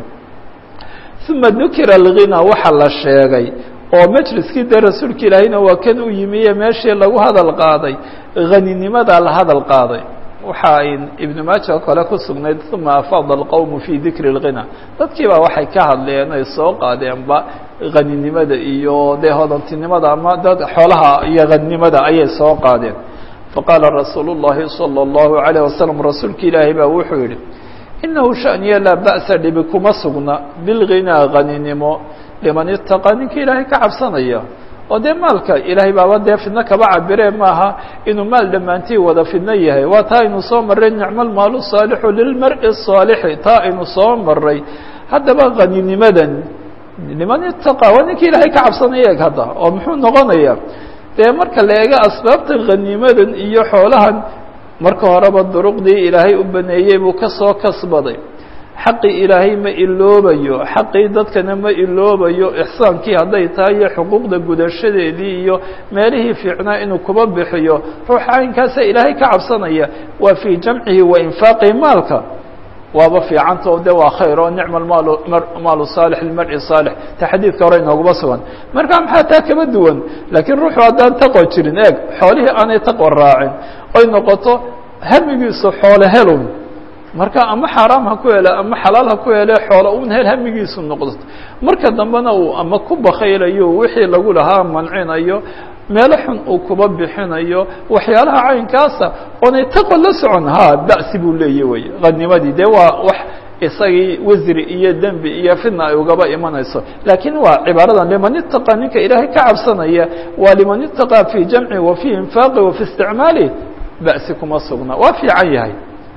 uma dukira alghina waxa la sheegay oo majliskii dee rasuulka ilaahayna waa kan u yimiye meeshii lagu hadal qaaday haninimadaa la hadal qaaday waxa ay ibnu maaja oo kale ku sugnayd uma afaada alqowmu fi dikri اlghina dadkii baa waxay ka hadleen ay soo qaadeenba haninimada iyo dee hodantinimada ama dad xoolaha iyo haninimada ayay soo qaadeen faqaala rasuulu الlahi salى الlahu عalيه wasalam rasuulka ilaahay baa wuxuu yihi inahu shaniya laa ba'sa dhibi kuma sugna bilghinaa haninimo liman itaqaa ninka ilaahay ka cabsanaya oo dee maalka ilaahay baaba dee fidno kaba cabiree maaha inuu maal dhammaantii wada fidno yahay waa taa aynu soo maray nicmo lmaalu saalixu lilmari saalixi taa aynu soo maray haddaba haninimadan liman itaqaa waa ninka ilaahay ka cabsanaya eg hadda oo muxuu noqonayaa dee marka la eego asbaabta khaniimadan iyo xoolahan marka horeba duruqdii ilaahay u baneeyey buu ka soo kasbaday xaqii ilaahay ma iloobayo xaqii dadkana ma iloobayo ixsaankii hadday tahay iyo xuquuqda gudashadeedii iyo meelihii fiicnaa inuu kuba bixiyo ruuxa caynkaasa ilaahay ka cabsanaya waa fii jamcihi wa infaaqihi maalka waaba fiicanta o de waa khayr oo nicma maal maalu saalix lmari saalix ta xadiidka hore inooguma sugan marka maxaa taa kaba duwan laakiin ruuxu haddaan taqwa jirin eeg xoolihii aanay taqwa raacin oy noqoto hamigiisu xoole helun marka ama xaaraam ha ku hele ama xalaal ha ku hele xoolo un hel hamigiisu noqdo marka dambena uu ama ku bakaylayo wixii lagu lahaa mancinayo meelo xun uu kuba bixinayo waxyaalaha caynkaasa oonay taqwa la socon ha ba'si buu leeya wey qanimadii dee waa wax isagii wasri iyo dembi iyo fidna ay ugaba imanayso laakiin waa cibaaradan liman itaqa ninka ilaahay ka cabsanaya waa liman itaqa fi jamci wa fi infaaqi wa fi isticmaali ba'si kuma sugna waa fiican yahay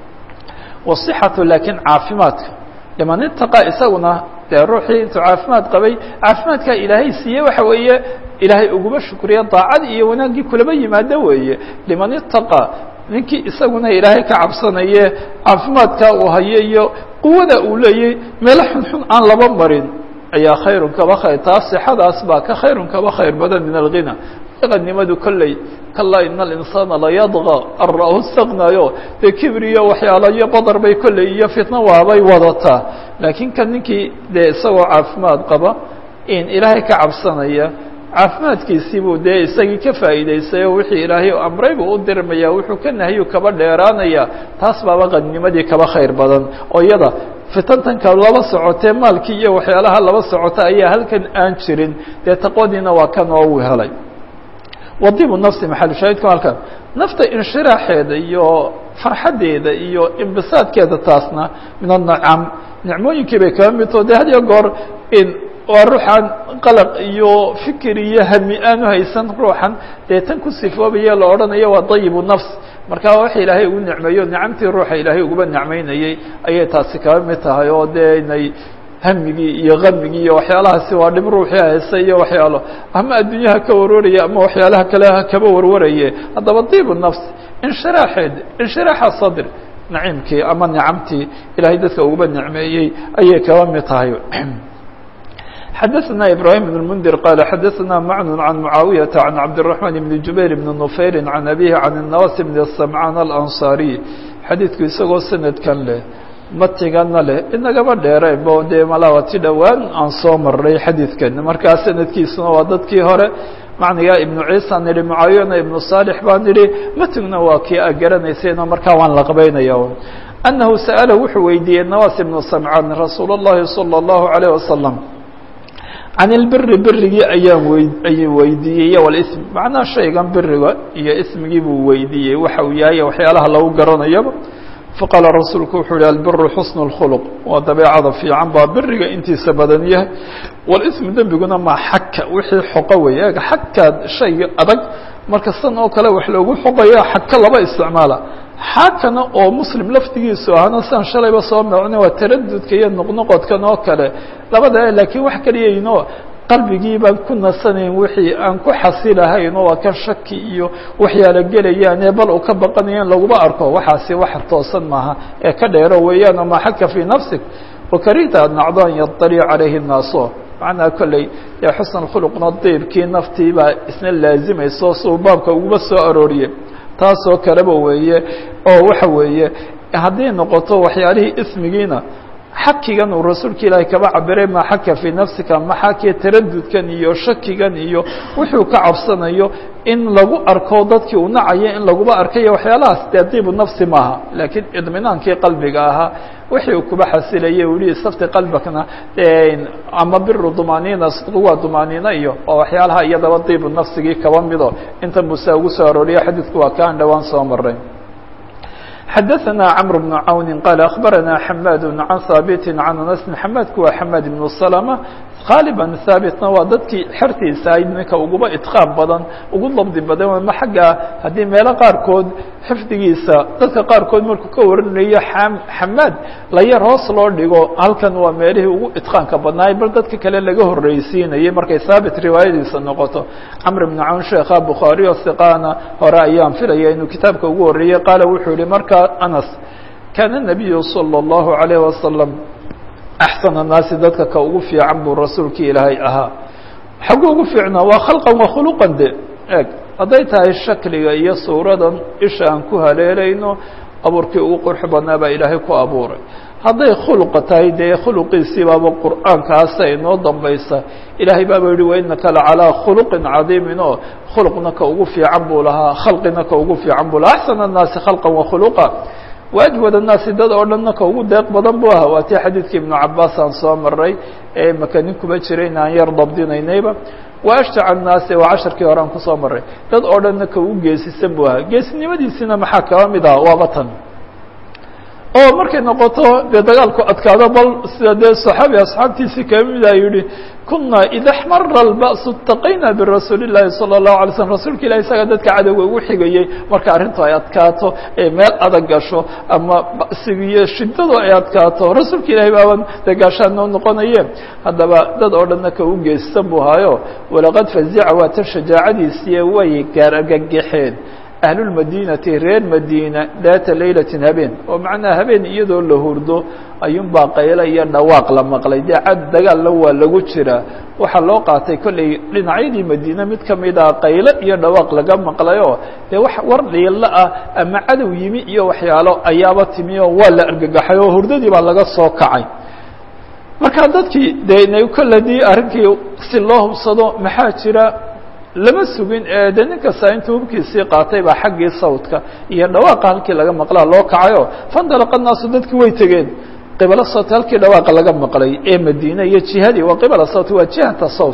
wasixatu laakiin caafimaadka liman itaqa isaguna dee ruuxii intuu caafimaad qabay caafimaadkaa ilaahay siiye waxa weeye ilaahay uguma shukriya daacad iyo wanaaggii kulaba yimaado weeye liman itaqa ninkii isaguna ilaahay ka cabsanaye caafimaadkaa uu hayo iyo quwada uu leeyay meelo xunxun aan laba marin ayaa khayrun kaba khayr taas sixadaas baa ka khayrun kaba khayr badan min alghina qanimadu kolley kalaa ina alinsaana layadqa an ra'ahu istaqnaayo dee kibriyo waxyaalo iyo badar bay kolley iyo fitna waabay wadataa laakiin kan ninkii dee isagoo caafimaad qaba in ilaahay ka cabsanaya caafimaadkiisii buu dee isagii ka faa'iidaystay oo wixii ilaahay amray buu u dirmaya wuxuu ka nahiyu kaba dheeraanaya taas baaba qanimadii kaba khayr badan oo iyada fitantanka laba socotee maalkii iyo waxyaalaha laba socota ayaa halkan aan jirin dee taqwadiina waa kan oo uu helay wadibu nafsi maxal shaahidku halkan nafta inshiraaxeeda iyo farxaddeeda iyo imbisaadkeeda taasna min anacam nicmooyinkii bay kaba midtoo de had iyo goor in waa ruuxan qalaq iyo fikir iyo hami aanu haysan ruuxan dee tan ku sifoobaya la odhanayo waa dayibu nafs marka wax ilaahay ugu nicmeeyo nicamtii ruuxa ilaahay uguba nicmeynayey ayay taasi kaba mid tahay oo dee inay hamigii iyo kamigii iyo waxyaalahaasi waa dhib ruuxii haysa iyo waxyaalo ama adduunyaha ka warwaraya ama waxyaalaha kale kaba warwaraye haddaba dibu nafs inshiraaxeed inshiraaxa sadr naciimkii ama nicamtii ilaahay dadka uguba nicmeeyey ayay kaba mid tahay xdثna إبراهيم بن المنdir qال xdثna mعن عن معاaوية عن عبدالرحمن بن جuبير بن نفyر عن أبيه عن النواس بن السمعان الأنصاري xadيiثku isagoo sanadkan leh matigana leh inagaba dheereenbo dee malawati dhowaan aan soo maray xadiidkan markaa sanadkiisuna waa dadkii hore macniga iبن عيسى nihi معاaوiyana iبن صالح baa nihi matigna waa kii a garanaysayno markaa waan la qabaynaya أنه سأل wuxuu weydiiyey نواس بن سمعان رasuul الlahi صلى الله عليه وسلم can ilbiri birigii ayaan wey ayuu weydiiyey walism macnaha shaygan biriga iyo ismigii buu weydiiyey waxa uu yahay waxyaalaha lagu garanayaba faqaala rasuulku wuxuu yihi albiru xusnu اlkhuluq waa dabeecada fiican baa biriga intiisa badan yahay walismu dembiguna maa xaka wixii xoqo weeye eega xakaad shayga adag marka san oo kale wax loogu xoqaya xaka laba isticmaala xaakana oo muslim laftigiisu ahana sian shalayba soo macno waa taradudka iyo noqnoqodkan oo kale labada laakiin wax keliyaynoo qalbigii baan ku nasanayn wixii aan ku xasilahayn oo waa kan shaki iyo waxyaala gelayaan ee bal uu ka baqanaya in laguma arko waxaasi wax toosan maaha ee ka dheero weeyaan ma xaka fii nafsik wakarihta nacdo an yaطalic calayhi الnaaso macnaha kolley dee xusn khuluqna diibkii naftii baa isna laazimayso suu baabka uguma soo arooriye taasoo kaleba weeye oo waxa weeye hadday noqoto waxyaalihii ismigiina xakigan uu rasuulka ilaahay kaba cabiray ma xaka fii nafsika maxaakee taradudkan iyo shakigan iyo wuxuu ka cabsanayo in lagu arko dadkii uu nacayo in laguba arkayo waxyaalahaas dee diibu nafsi maaha laakiin idminaankii qalbiga ahaa wixii uu kuba xasilayay u yihi safti qalbakna ama biru dumaaniina sidqu waa dumaaniina iyo oo waxyaalaha iyadaba diibu nafsigii kaba mido intan buu saa ugu soo arooriya xadiidku waa kaan dhowaan soo maray xadaثna cمر بن cawni qال أخbarana xmad عan haaبt عan aنس xmadku waa xmad بن سلمة haaliban haabitna waa dadkii xertiisa ahayd ninka uguba idqaam badan ugu dabdi badan ama xagga haddii meelo qaarkood xifdigiisa dadka qaarkood markuu ka warinayo xamaad la yar hoos loo dhigo halkan waa meelihii ugu idqaanka badnaay bal dadka kale laga horreysiinayay markay haabit riwaayadiisa noqoto camr bn cawn sheekha bukhaari o siqaana hore ayaan filaya inuu kitaabka ugu horreeyey qaala wuxuu yihi markaa anas kaana nabiyu salى اllahu عalayh wasalam axsan الnaasi dadka ka ugu fiican buu rasuulkii ilaahay ahaa xagu ugu fiicnaa waa khalqan wa khuluqan de eg hadday tahay shakliga iyo suuradan isha aan ku haleelayno abuurkii ugu qurxi badnaa baa ilaahay ku abuuray hadday khuluqa tahay dee khuluqiisii baaba qur'aankaasa inoo dambaysa ilaahay baaba yihi wainaka lacalىa khuluqin cadiimin oo khuluqna ka ugu fiican buu lahaa khalqina ka ugu fiican buu lahaa axsan الnaasi khalqan wa khuluqa waajwad الnaasi dad oo dhanna ka ugu deeq badan bu ahaa waa tii xadiidkii ibnu cabaas aan soo maray ee makanin kuma jira in aan yar dabdinaynayba wa ashjac الnaasi waa casharkii hore aan kusoo maray dad oo dhanna ka ugu geesisan bu ahaa geesinimadiisina maxaa kaba mid ah waaba tan oo markay noqoto dee dagaalku adkaado bal sida dee صaxaabi asxaabtiisii kaba mida yihi kuna ida xmara اlbaأsu اtaqayna birasuuli الlahi salى الlahu alay slm rasuulka ilahi isaga dadka cadowga ugu xigayey marka arrintu ay adkaato ee meel adag gasho ama basigiyo shidadu ay adkaato rasuulka ilahi baaban dee gaashaan noo noqonaye haddaba dad oo dhanna ka u geesisan buu haayo walaqad fazica waa tan shajaacadiisiiye way gaar argagaxeen ahlulmadinati reer madiina daata laylatin habeen oo macnaa habeen iyadoo la hurdo ayuunbaa qaylo iyo dhawaaq la maqlay dee cad dagaalna waa lagu jiraa waxaa loo qaatay kolley dhinacyadii madiine mid kamida qaylo iyo dhawaaq laga maqlayoo dee wax war dhiilo ah ama cadow yimi iyo waxyaalo ayaaba timi oo waa la argagaxay oo hurdadii baa laga soo kacay marka dadkii dee inay kolladii arrinkii si loo hubsado maxaa jira lama sugin ee de nin kasta intuu hubkiisii qaatay baa xaggii sawdka iyo dhawaaqa halkii laga maqlaa loo kacayo fandalaqa naasu dadki way tegeen qibala sawt halkii dhawaaqa laga maqlay ee madiine iyo jihadii waa qibala sawt waa jihata sawt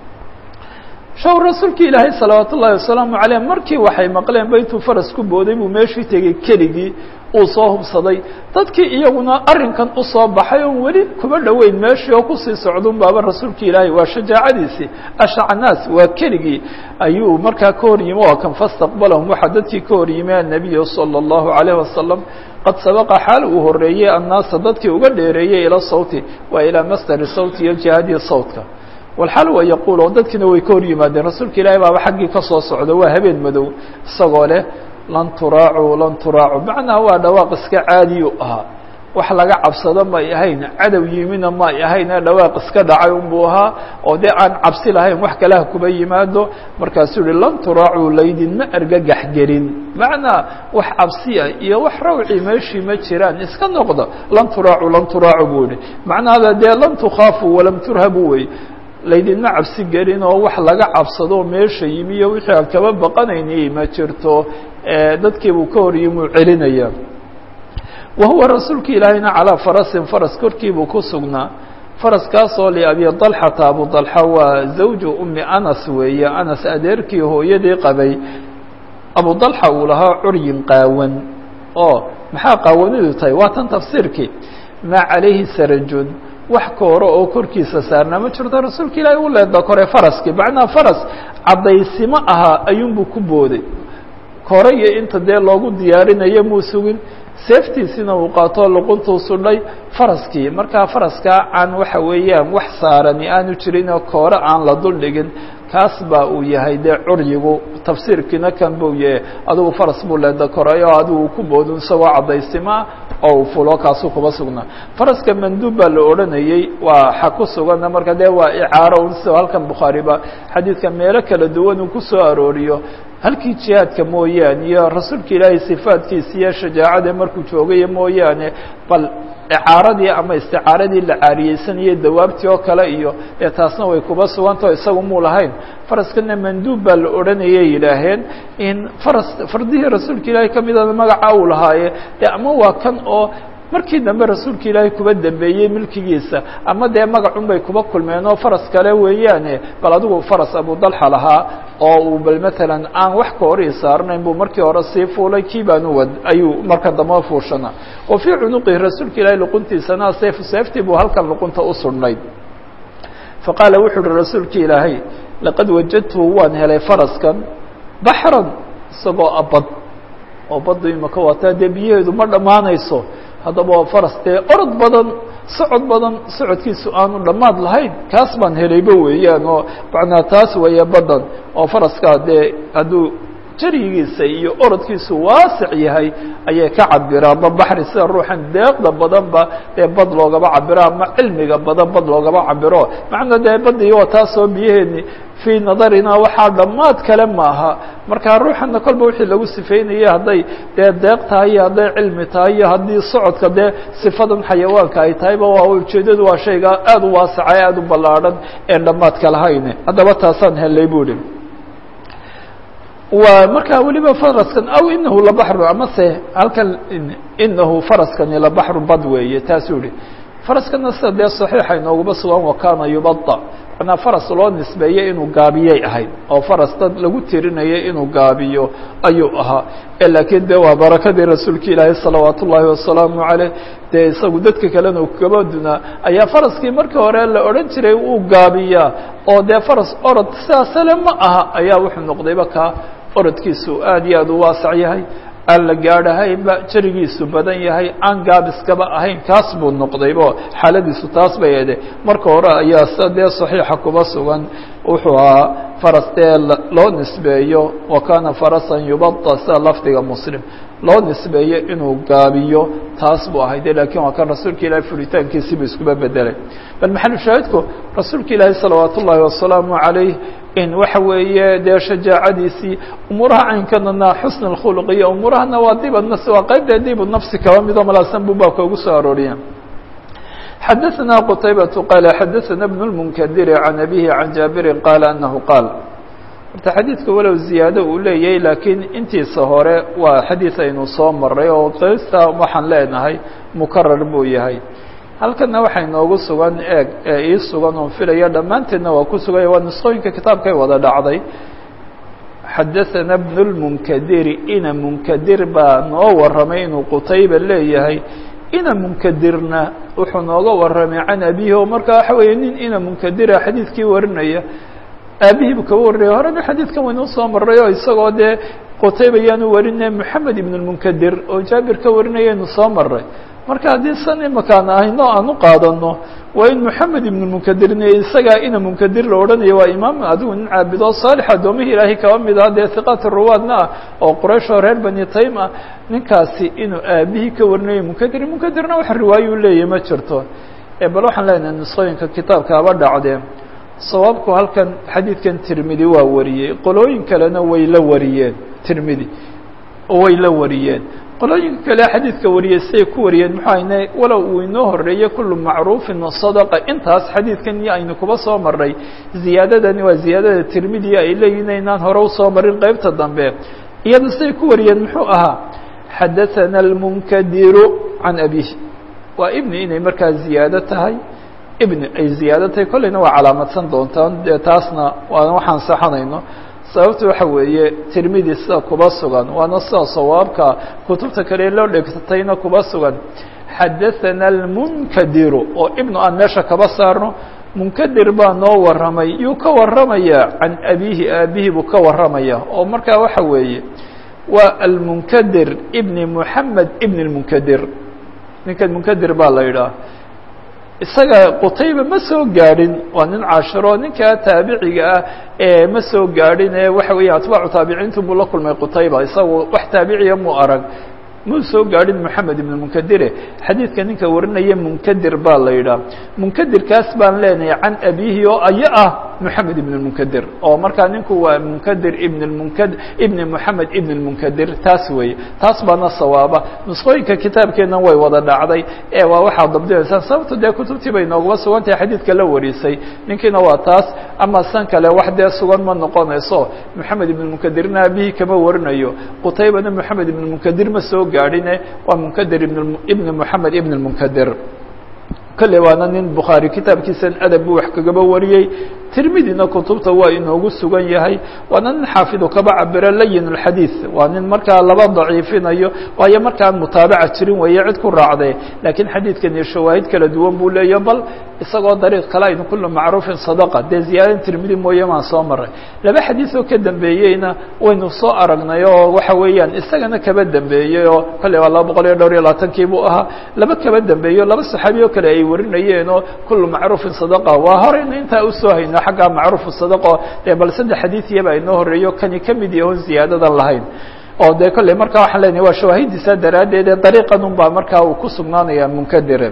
shaw rasuulki ilaahay salawaat ullahi wasalaamu caleyh markii waxay maqleen ba intuu faras ku booday buu meeshii tegey keligii uu soo hubsaday dadkii iyaguna arrinkan usoo baxay oon weli kuba dhoweyn meeshii oo kusii socdun baaba rasuulki ilaahay waa shajaacadiisii ashaca naas waa keligii ayuu markaa ka hor yimi oo kan fastaqbalahum waxaa dadkii ka hor yimi annabiyu salى اllahu عalayh wasalam qad sabaqa xaal uu horeeyey annaasa dadkii uga dheereeyey ila sawti waa ilaa masdari sawti iyo jihadii sawtka walxaal wa yaquul oo dadkiina way ka hor yimaadeen rasuulka ilaahay baaba xaggii ka soo socda waa habeen madow isagoo leh lan turaacu lan turaacu macnaha waa dhawaaq iska caadiyu ahaa wax laga cabsado may ahayn cadow yimina may ahayn ee dhawaaq iska dhacay unbuu ahaa oo dee aan cabsi lahayn wax kaleha kuba yimaado markaasuu yihi lan turaacu laydinma argagax gelin macnaa wax cabsiya iyo wax rawci meeshii ma jiraan iska noqda lan turaacu lan turaacu buu yihi macnaha dee lan tukhaafu walam turhabu wey laydinma cabsi gelin oo wax laga cabsado meesha yimi iyo wixii aan kaba baqanaynay ma jirto dadkii buu ka hor yimi uu celinaya wa huwa rasuulka ilaahayna calaa farasin faras korkii buu ku sugnaa faraskaasoo liabi dalxata abu dalxa waa zawju umi anas weeye anas adeerkii hooyadii qabay abu dalxa uu lahaa curyin qaawan oo maxaa qaawanidu tahay waa tan tafsiirkii maa calayhi sarajun wax kooro oo korkiisa saarnaa ma jirto rasuulka ilaahay u leeda kore faraskii macnaha faras caddaysimo ahaa ayuunbuu ku booday kore iyo inta dee loogu diyaarinayo muu sugin seeftiisina uu qaatoo luquntuu sudhay faraskii markaa faraskaa aan waxa weeyaan wax saarani aanu jirin oo koore aan la dul dhigin kaas baa uu yahay dee curyigu tafsiirkiina kan buu yahay adigu faras buu leeda koray oo adigu ku boodin isagoo caddaysimoah oo uu fulo kaasuu kuba sugnaa faraska manduub baa la odhanayey waa xa ku sugana marka dee waa icaaro un sida halkan bukhaariba xadiidka meelo kala duwan uu ku soo arooriyo halkii jihaadka mooyaane iyo rasuulka ilaahay sifaadkiisa iyo shajaacada markuu joogayo mooyaane bal icaaradii ama isticaaradii la caariyeysanayay dawaabtii oo kale iyo dee taasna way kuba sugantao isagu muu lahayn faraskana manduub baa la odhanayay yidhaaheen in faras fardihii rasuulka ilaahay ka midada magaca uu lahaaye dee ama waa kan oo markii dambe rasuulka ilaahay kuba dambeeyey milkigiisa ama dee magacun bay kuba kulmeen oo faras kale weeyaane bal adigu faras abu dalxa lahaa oo uu bal matalan aan wax ka horii saarnayn buu markii hore sii fuulay kii baanu wad ayuu marka dambe fuushana wa fii cunuqihi rasuulka ilaahay luquntiisana seef seeftii buu halkan luqunta u sudhnay faqaala wuxuu uhi rasuulki ilaahay laqad wajadtuhu waan helay faraskan baxran isagoo abad oo baddu imaka waataa dee biyaheedu ma dhammaanayso haddaba waa faras dee orod badan socod badan socodkiisu aanu dhammaad lahayn kaas baan helayba weeyaan oo macnaa taas weeye badan oo faraskaa dee hadduu jarigiisa iyo orodkiisu waasic yahay ayay ka cabiraan ma baxri sida ruuxan deeqda badanba dee bad loogaba cabiro ama cilmiga badan bad loogaba cabiro macnaa dee badii waa taasoo biyaheeni fii nadarina waxaa dhammaad kale maaha marka ruuxana kolba wixii lagu sifeynaya hadday dee deeq tahay iyo hadday cilmi tahay iyo haddii socodka dee sifadan xayawaanka ay tahayba waa ujeedadu waa shayga aada u waasaca aada u ballaadhan een dhammaadka lahayn haddaba taasaan helay bu ihi wa markaa weliba faraskan aw inahu labaxru amase halkan inahu faraskani labaxru bad weeye taasuu yihi faraskana sida dee saxiixa inoogaba sugan wakana yubada manaa faras loo nisbeeyey inuu gaabiyay ahayd oo faras dad lagu tirinayay inuu gaabiyo ayuu ahaa laakiin de waa barakadii rasuulka ilaahi salawaat ullaahi wasalaamu caleyh dee isagu dadka kalena kaba dunaa ayaa faraskii markii hore la odhan jiray uu gaabiyaa oo dee faras orod sidaasale ma aha ayaa wuxuu noqdayba kaa orodkiisu aad iyo aad u waasac yahay aan la gaadhahaynba jarigiisu badan yahay aan gaabiskaba ahayn kaas buu noqdaybo xaaladiisu taas bay ede marka hore ayaa sida dee saxiixa kuba sugan wuxuu ahaa faras dee loo nisbeeyo wa kana farasan yubada sida lafdiga muslim loo nisbeeyo inuu gaabiyo taas buu ahay de lakin waa kan rasuulka ilahi furitaankiisibu iskuba bedelay bal maxalu shaahidku rasuulka ilaahi salawaat ullaahi wasalaamu calayh in waxa weeye dee shajaacadiisii umuuraha caynkanana xusn اkhulq iyo umuurahana waa dib nas waa qeybta dib nafsi kaba midoo malaasan bu baabka ugu soo arooriya xadaثna qtaybaة qaala xadaثna بن الmnkdir عan abihi عan jaabiri qaala anahu qaal horta xadiidka walow ziyaado uu leeyahay laakiin intiisa hore waa xadiid aynu soo maray oo qeysta waxaan leenahay mukarar buu yahay halkana waxaa inoogu sugan eeg ee ii sugan oon filaya dhammaanteedna waa ku suganya waa nisqooyinka kitaabkay wada dhacday xadaثana bnu lmunkadiri ina munkadir baa noo warramay inuu qutayba leeyahay ina munkadirna wuxuu nooga warramay can abihi oo marka waxa weeye nin ina munkadira xadiidkii warinaya aabihii buu kaba warinaya horena xadiidkan waynuu soo maray oo isagoo dee qutayba yaanu warinay moxamed ibn lmunkadir oo jaabir ka warinayaynu soo maray marka haddii san imakaan ahayno aan u qaadano waa in moxamed ibn munkadirne isagaa ina munkadir la odhanayo waa imaam adigu nin caabido saalix addoomihii ilaahay kaba mid ah dee hiqaat ruwaadna ah oo quraysh oo reer bani taym ah ninkaasi inuu aabihii ka warinayo munkadir munkadirna wax riwaayo u leeyahy ma jirto bal waxaan leenahay nisqooyinka kitaabka haba dhacdee sawaabku halkan xadiidkan tirmidi waa wariyey qolooyin kalena way la wariyeen tirmidi way la wariyeen qolooyinka kale xadiidka wariyey siday ku wariyeen muxuu ayne walow uu inoo horeeyey kullu macruufin sadaqa intaas xadiidkan iyo aynu kuba soo maray ziyaadadani waa ziyaadada tirmidiya ay leeyihin inaan hore usoo marin qeybta dambe iyada siday ku wariyeen muxuu ahaa xadaثana اlmunkadiru can abihi waa ibni inay markaa ziyaado tahay ibni ay ziyaado tahay kolleyna waa calaamadsan doontaan dee taasna waa waxaan saxanayno sababta waxa weeye tirmidi sida kuba sugan waana sida sawaabka kutubta kale loo dhegtatayna kuba sugan xadaثana اlmunkadiru oo ibnu aan meesha kaba saarno munkadir baa noo warramay yuu ka warramaya can abihi aabihi buu ka warramaya oo markaa waxa weeye waa almunkadir ibni moxamed ibn اlmunkadir ninkan munkadir baa la yidhaah isaga qutayba ma soo gaadhin waa nin caashiro ninkaa taabiciga ah ee ma soo gaadhin ee waxa weeye atbaacu taabiciintu buu la kulmay qutayba isagu wax taabiciya muu arag muu soo gaadhin moxamed ibn munkadire xadiidka ninka warinaya munkadir baa la yidhaah munkadirkaas baan leenahay can abihi oo aya ah moxamed ibn munkadir oo markaa ninku waa munkadir ibn munkad ibni moxamed ibn lmunkadir taas weeye taas baana sawaaba nusqooyinka kitaabkeenna way wada dhacday ee waa waxaad dabdinaysaan sababto dee kutubtii bay noogaba sugan tahay xadiidka la warisay ninkiina waa taas ama san kale wax dee sugan ma noqonayso moxamed ibn munkadirna aabihii kama warinayo qutaybana moxamed ibn munkadir ma soo gaadhine waa munkadir ibn ibni moxamed ibn lmunkadir kolley waana nin bukhaari kitaabkiisan adab buu wax kagaba wariyey tirmidina kutubta waa inoogu sugan yahay waana nin xaafidu kaba cabiro layin اlxadiid waa nin markaa laba daciifinayo waayo markaan mutaabaca jirin weeye cid ku raacde laakiin xadiidkani shawaahid kala duwan buu leeya bal isagoo dariiq kale aynu kulu macruufin sadaqa dee ziyaadan tirmidi mooye maan soo maray laba xadiid oo ka dambeeyeyna waynu soo aragnay oo waxa weeyaan isagana kaba dambeeyey oo kolley waa laba boqol iyo dhowr iyo labaatankii buu ahaa laba kaba dambeeyo laba saxaabi oo kale ay warinayeen oo kulu macruufin sadaqa waa horeyna intaa usoo hayno xagga macruufu sadaqo dee bal saddex xadiidiyaba inoo horeeyo kani ka mid yahoon ziyaadadan lahayn oo dee kolley markaa waxaan leenahay waa shawaahidiisa daraaddeed ee dariiqan un baa markaa uu ku sugnaanaya munkadire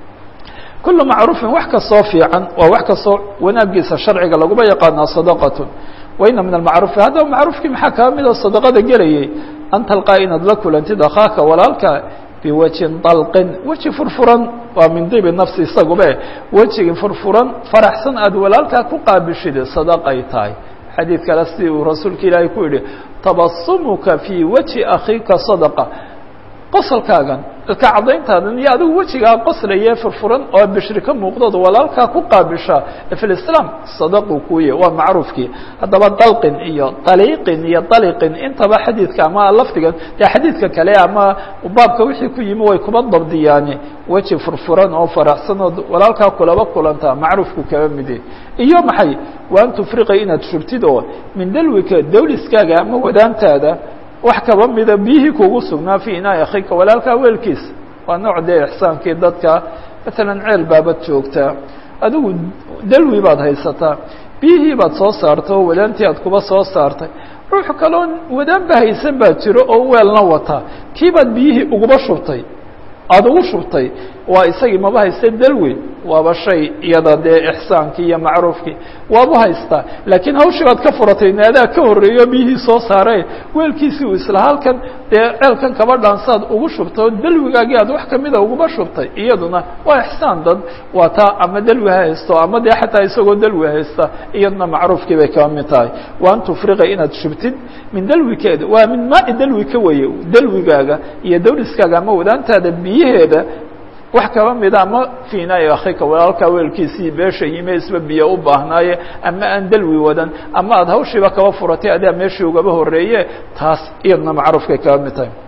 kulu macruufin wax kastoo fiican waa wax kastoo wanaagiisa sharciga laguma yaqaanaa sadaqatun waina min almacruufi haddaba macruufkii maxaa kaa mid oo sadaqada gelayay an talqaa inaad la kulantid akhaaka walaalka biwajhin dalqin weji furfuran waa min dibi nafsi isagube wejigi furfuran faraxsan aad walaalkaa ku qaabishid sadaqay tahay xadiid kale sidii uu rasuulka ilaahay ku yihi tabasumuka fii wajhi akhiika sadaqa qosolkaagan ilka cadayntaadan iyo adigu wejigaa qoslaye furfuran oo bishri ka muuqdood walaalkaa ku qaabisha fi lislaam sadaquu kuye waa macruufkii haddaba dalqin iyo daliiqin iyo daliqin intaba xadiidka ama lafdigan dee xadiidka kale ama baabka wixii ku yimi way kuba dabdiyaani weji furfuran oo faraxsan ood walaalkaa kulaba kulantaa macruufku kaba mide iyo maxay wa an tufriqa inaad shubtid oo min dalwika dawliskaaga ama wadaantaada wax kaba mida biyihii kugu sugnaa fi inaa akhika walaalkaa weelkiisa waa nooc dee ixsaankii dadka maalan ceel baabad joogtaa adigu dalwi baad haysataa biyihii baad soo saartay oo wadaantii aad kuba soo saartay ruux kaloon wadaanba haysan baa jiro oo weelna wataa kii baad biyihii uguba shubtay aada ugu shubtay waa isagii maba haysta dalwi waaba shay iyada dee ixsaankii iyo macruufkii waabu haystaa laakiin hawshii baad ka furatay naadaa ka horreeyo biyihii soo saaree weelkiisii uu isla halkan dee ceelkan kaba dhaansaad ugu shubtay oo dalwigaagii aad wax kamida uguba shubtay iyaduna waa ixsaan dad waa taa ama dalwi ha haysto ama dee xataa isagoo dalwi haysta iyaduna macruufkii bay kaba mid tahay wa an tufriqa inaad shubtid min dalwikeeda waa min maai dalwi ka weye dalwigaaga iyo dawliskaaga ama wadaantaada biyaheeda wax kaba mida ama fiinaayo akhika walaalkaa weelkiisii beesha yime isba biyo u baahnaaye ama aan dalwi wadan ama aada hawshiiba kaba furatay adaa meeshii ugaba horeeye taas iyadna macruufkay kaba mid tahay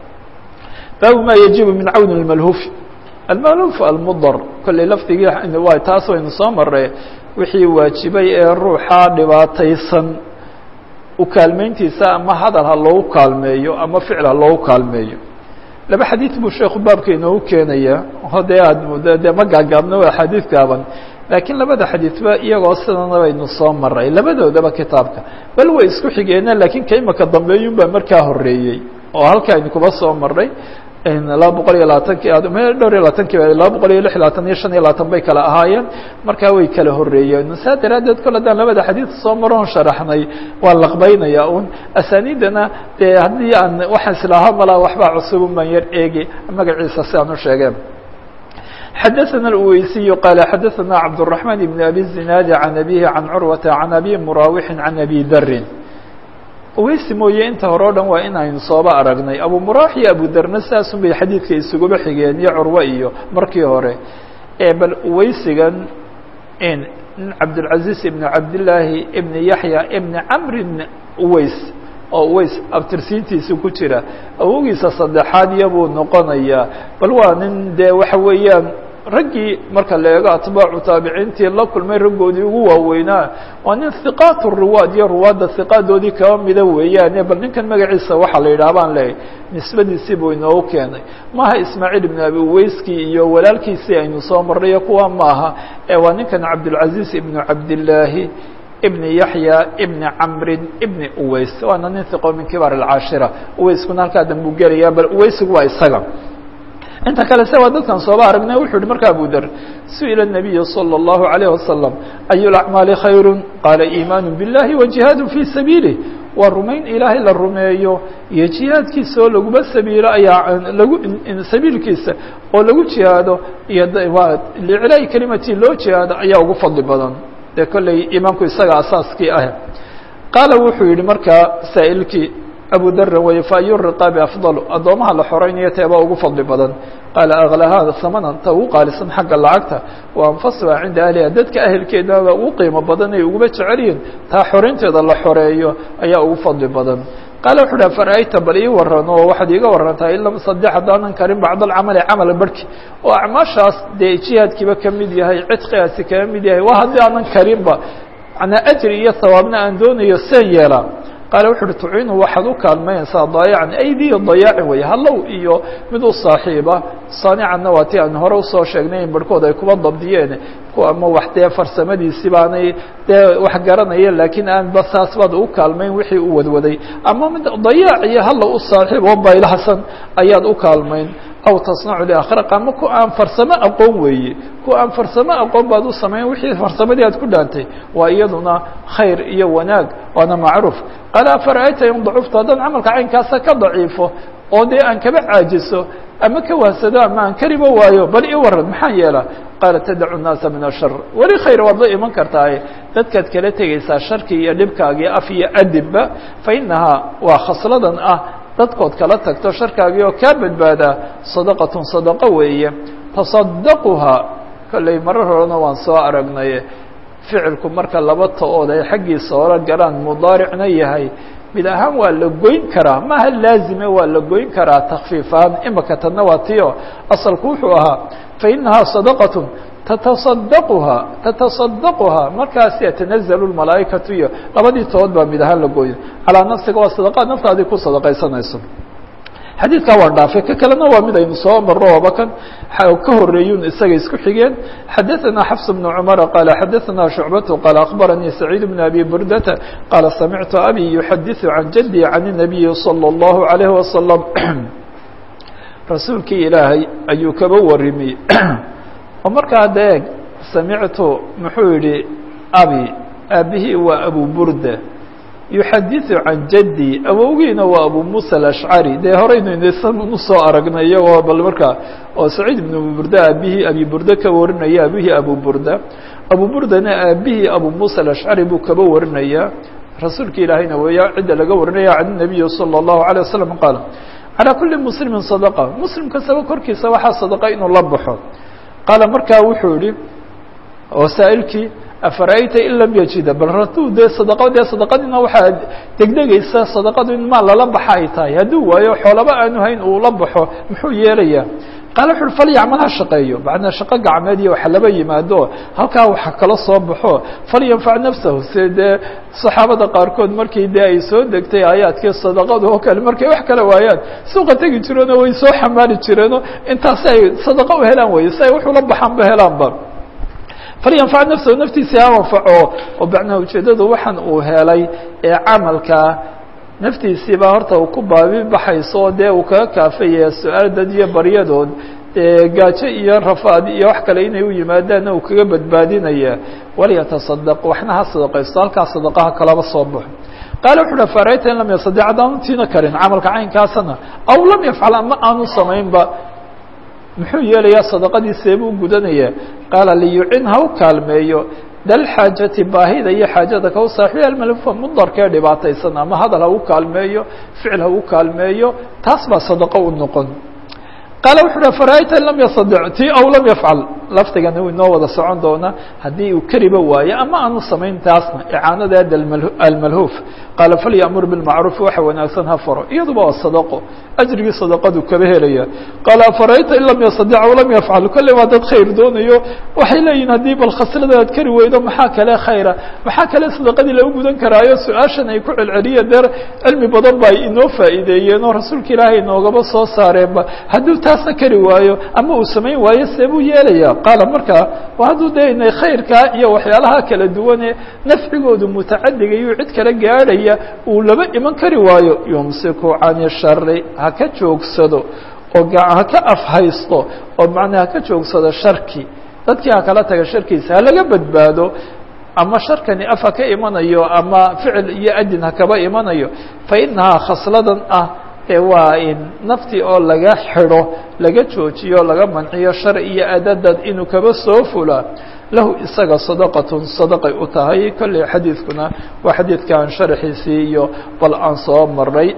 baabu ma yajibu min cawni اmalhufi almalhuf almudar kolley lafdigii waa taas waynu soo maray wixii waajibay ee ruuxa dhibaataysan ukaalmeyntiisa ama hadal ha loogu kaalmeeyo ama ficil ha loogu kaalmeeyo laba xadiid buu sheeku baabka inoogu keenaya o dee aad muddo dee ma gaagaabno waa xadiid gaaban laakiin labada xadiidba iyagoo sidana baynu soo maray labadoodaba kitaabka bal way isku xigeena laakiin ka imaka dambeeyun baa markaa horeeyey oo halka aynu kuba soo maray laba boqol iyo labaatanki dhowr iyo labaatanki laba boqol iyo lix iyo labaatan iyo shan iyo labaatan bay kala ahaayeen markaa way kala horeeyeen saa daraaddeed kol haddaan labada xadiid soo maroon sharaxnay waa laqbaynaya un asaniidana dee haddii aan waxaan islaaha malaa waxbaa cusubun baan yar eegi magaciisa si aan u sheegeen xadaثna الweysiy qال xadaثna cabdالرحمن بن أbي الزiناad عan أbيه عan curwaةa عan أbي muraaوixi عan أbي dri weysi mooye inta hore o dhan waa in aynu sooba aragnay abu muraax iyo abu darna saasun bay xadiidka isuguba xigeen iyo curwe iyo markii hore bal weysigan in cabdالcaزiز ibn cabdالlaahi ibn yaحya ibn camr ibn uweys oo uweys abtirsiintiisa ku jira awogiisa saddexaad iyabuu noqonayaa bal waa nin dee waxa weeyaan raggii marka la eego atbaacu taabiciintii la kulmay raggoodii ugu waaweynaa waa nin hiqaat ruwaad iyo ruwaadda hiqaadoodii kaba mida weeyaane bal ninkan magaciisa waxaa la yidhaha baan leehay nisbadiisii buu inoogu keenay maaha ismaaciil ibn abi uweyskii iyo walaalkiisii aynu soo marnayo kuwa maaha ee waa ninkan cabdilcaziiz ibnu cabdillaahi ibn yaحya ibn camri ibn uweys waana nin hiqo min kibaar اcaashira uweyskuna halkaa dambuu gelaya bal uweysigu waa isaga inta kale se waa dadkan sooba aragnay wuxuu yihi marka abu der suئila النabiy slى الlahu عalيه wasalam أy اأcmaali khayr qaala iimaan bالlahi وaجihaad fي sabiilih waa rumayn ilaahay la rumeeyo iyo jihaadkiisa oo laguma sabiilo ayaa lagu sabiilkiisa oo lagu jihaado iyo liclaa'i kelimati loo jihaado ayaa ugu fadli badan dee kolley imaamku isaga asaaskii ah qaala wuxuu yihi markaa saa'ilkii abu darin wey fa ayu riqaabi afdalu addoomaha la xoraynayo teebaa ugu fadli badan qaala aklahaa hamanan ta ugu qaalisan xagga lacagta wa anfasuha cinda ahliha dadka ahelkeedaba ugu qiimo badan ay uguba jecelyihin taa xoraynteeda la xoreeyo ayaa ugu fadli badan qaala wuxu uhi fara'ayta bal ii waran oo waxaad iiga warantaa in lama sadex haddaanan karin bacd alcamali camala barhki oo acmaashaas dee jihaadkiiba ka mid yahay cidqigaasi kaga mid yahay waa haddii aanan karinba manaa ajri iyo hawaabna aan doonayo seen yeelaa qaale wuxu uhi tuciinu waxaad u kaalmaynaysaa daayacan aydiya dayaacin wey hallow iyo mid u saaxiiba saanicanna waa ti aan hore usoo sheegnay in barhkood ay kuba dabdiyeen ama wax dee farsamadiisi baanay dee wax garanaya laakiin aan ba saas baad u kaalmayn wixii u wadwaday ama mid dayaac iyo hallow u saaxiib oo baylahsan ayaad u kaalmayn aw tasnacu liakhraq ama ku aan farsamo aqoon weeye ku aan farsamo aqoon baad u samayn wixii farsamadii aad ku dhaantay waa iyaduna khayr iyo wanaag waana macruuf qaala afara'ayta in dacufta haddaan camalka caynkaasa ka daciifo oo dee aan kaba caajiso ama ka wahsado ama aan kariba waayo bal i waran maxaan yeelaa qaala tadacu nnaasa min ashar weli khayr waad la iman kartaaye dadkaad kala tegaysaa sharkii iyo dhibkaagii af iyo adibba fa inahaa waa khasladan ah dadkood kala tagto sharkaagii oo kaa badbaadaa sadaqatun sadaqo weeye tasadaquhaa kollay marar horena waan soo aragnay ficilku marka laba ta-ood ay xaggiisa hore galaan mudaaricna yahay mid ahaan waa la goyn karaa maaha laazime waa la goyn karaa takfiifaan imaka tadna waa tiyo asalku wuxuu ahaa fa inahaa sadaqatun tataصadaquhaa tataصadaquhaa markaas yatanazalu lmalaa'ikatu iyo labadii tood baa mid ahaan la gooyo calaa nafsiga waa sadaqaad naftaadii ku sadaqaysanayso xadiidkaa waan dhaafay ka kalena waa mid aynu soo marro ooba kan ka horeeyun isaga isku xigeen xadaثana xafs بن cmar qaala xadaثana shucbatu qaala akbaranii saciid بn abi burdata qaala samictu abi yuxadiثu can jadي can الnabiyi salى الlahu عalayه wasalam rasuulkii ilaahay ayuu kaba warimi oo markaa hadda eeg samictu muxuu yihi abi aabihii waa abu burda yuxadiثu can jaddi awowgiina waa abu musa alashcari dee horeynu inaysan usoo aragnay iyagoo bal markaa oo saciid ibn abu burda aabihii abi burda ka warinaya aabihii abu burda abu burdana aabihii abu musa alashcari buu kaba warinaya rasuulka ilaahayna weeya cidda laga warinaya can nabiyi salى الlahu عalيه wasalam qaal calى kuli muslimi sadqa muslim kastaba korkiisa waxaa sadaqa inuu la baxo qaala markaa wuxuu yihi oo saa'ilkii afara'ayta in lam yajida bal hadduu dee sadaqo dee sadaqadiina waxaa degdegaysa sadaqadu in maal lala baxa ay tahay hadduu waayo xoolaba aanu hayn uu la baxo muxuu yeelayaa qaala wuxu uhi falyacmal ha shaqeeyo macnaa shaqo gacmeed iyo waxa laba yimaado halkaa waxa kala soo baxo falyanfac nafsahu si dee saxaabada qaarkood markii dee ay soo degtay aayaadkii sadaqadu oo kale markay wax kala waayaan suuqa tegi jireenoo way soo xamaali jireenoo intaasi ay sadaqa u helaan weye si ay wuxuu la baxaanba helaanba falyanfac nafsahu naftiisa ha anfaco oo macnaa ujeeddadu waxaan uu helay ee camalkaa naftiisiibaa horta uu ku baabi baxayso oo dee uu kaga kaafaya su-aal dad iyo baryadood dee gaajo iyo rafaad iyo wax kale inay u yimaadaanna uu kaga badbaadinaya walyatasadaq waxna ha sadaqaysto halkaa sadaqaha kalaba soo baxo qaala wuxu uhi farayta in lam yasadec haddaanu tiina karin camalka caynkaasana aw lam yafcal ama aanu samaynba muxuu yeelayaa sadaqadii seebuu gudanaya qaala liyucin ha u kaalmeeyo dal xaajati baahida iyo xaajada ka u saaxiibi almalfa mudarkee dhibaataysan ama hadal ha u kaalmeeyo ficil ha u kaalmeeyo taas baa sadaqo u noqon qaala wuxu uhi fara'ayta in lam yasadec ti aw lam yafcal laftigana uu inoo wada socon doona haddii uu kariba waayo ama aanu samayn taasna icaanadeeda almalhuuf qaala falyamur bilmacruufi waxa wanaagsan ha faro iyaduba waa sadaqo ajrigii sadaqadu kaba helaya qaala afara'ayta in lam yasadec aw lam yafcal kolley waa dad khayr doonayo waxay leeyihin haddii bal khaslada aad kari weydo maxaa kale khayra maxaa kale sadaqadii lagu gudan karaayo su-aashan ay ku celceliyeen deer cilmi badan ba ay inoo faa'iideeyeen oo rasuulka ilaahay inoogaba soo saareenba hadduu taasna kari waayo ama uu samayn waayo seebuu yeelaya qaala markaa hadduu de inay khayrkaa iyo waxyaalaha kala duwane nafcigoodu mutacadiga iyo cid kala gaadhaya uu laba iman kari waayo yumsiku cani shari ha ka joogsado oo ha ka afhaysto oo macnaa ha ka joogsado sharki dadkii ha kala taga sharkiisa ha laga badbaado ama sharkani af ha ka imanayo ama ficil iyo adin ha kaba imanayo fa inahaa khasladan ah ee waa in naftii oo laga xidho laga joojiyo laga manciyo shar iyo adadad inuu kaba soo fula lahu isaga sadaqatun sadaqay u tahay kolley xadiidkuna waa xadiidkan sharxiisii iyo bal aan soo maray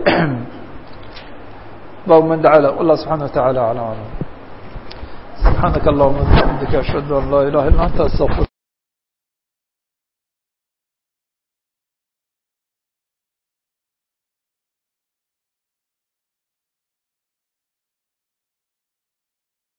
bab man dacala wallah subxana wa taعala alى alam subxaanaka allahuma bixamdika ashhadu an laa ilaha illa anta astaqir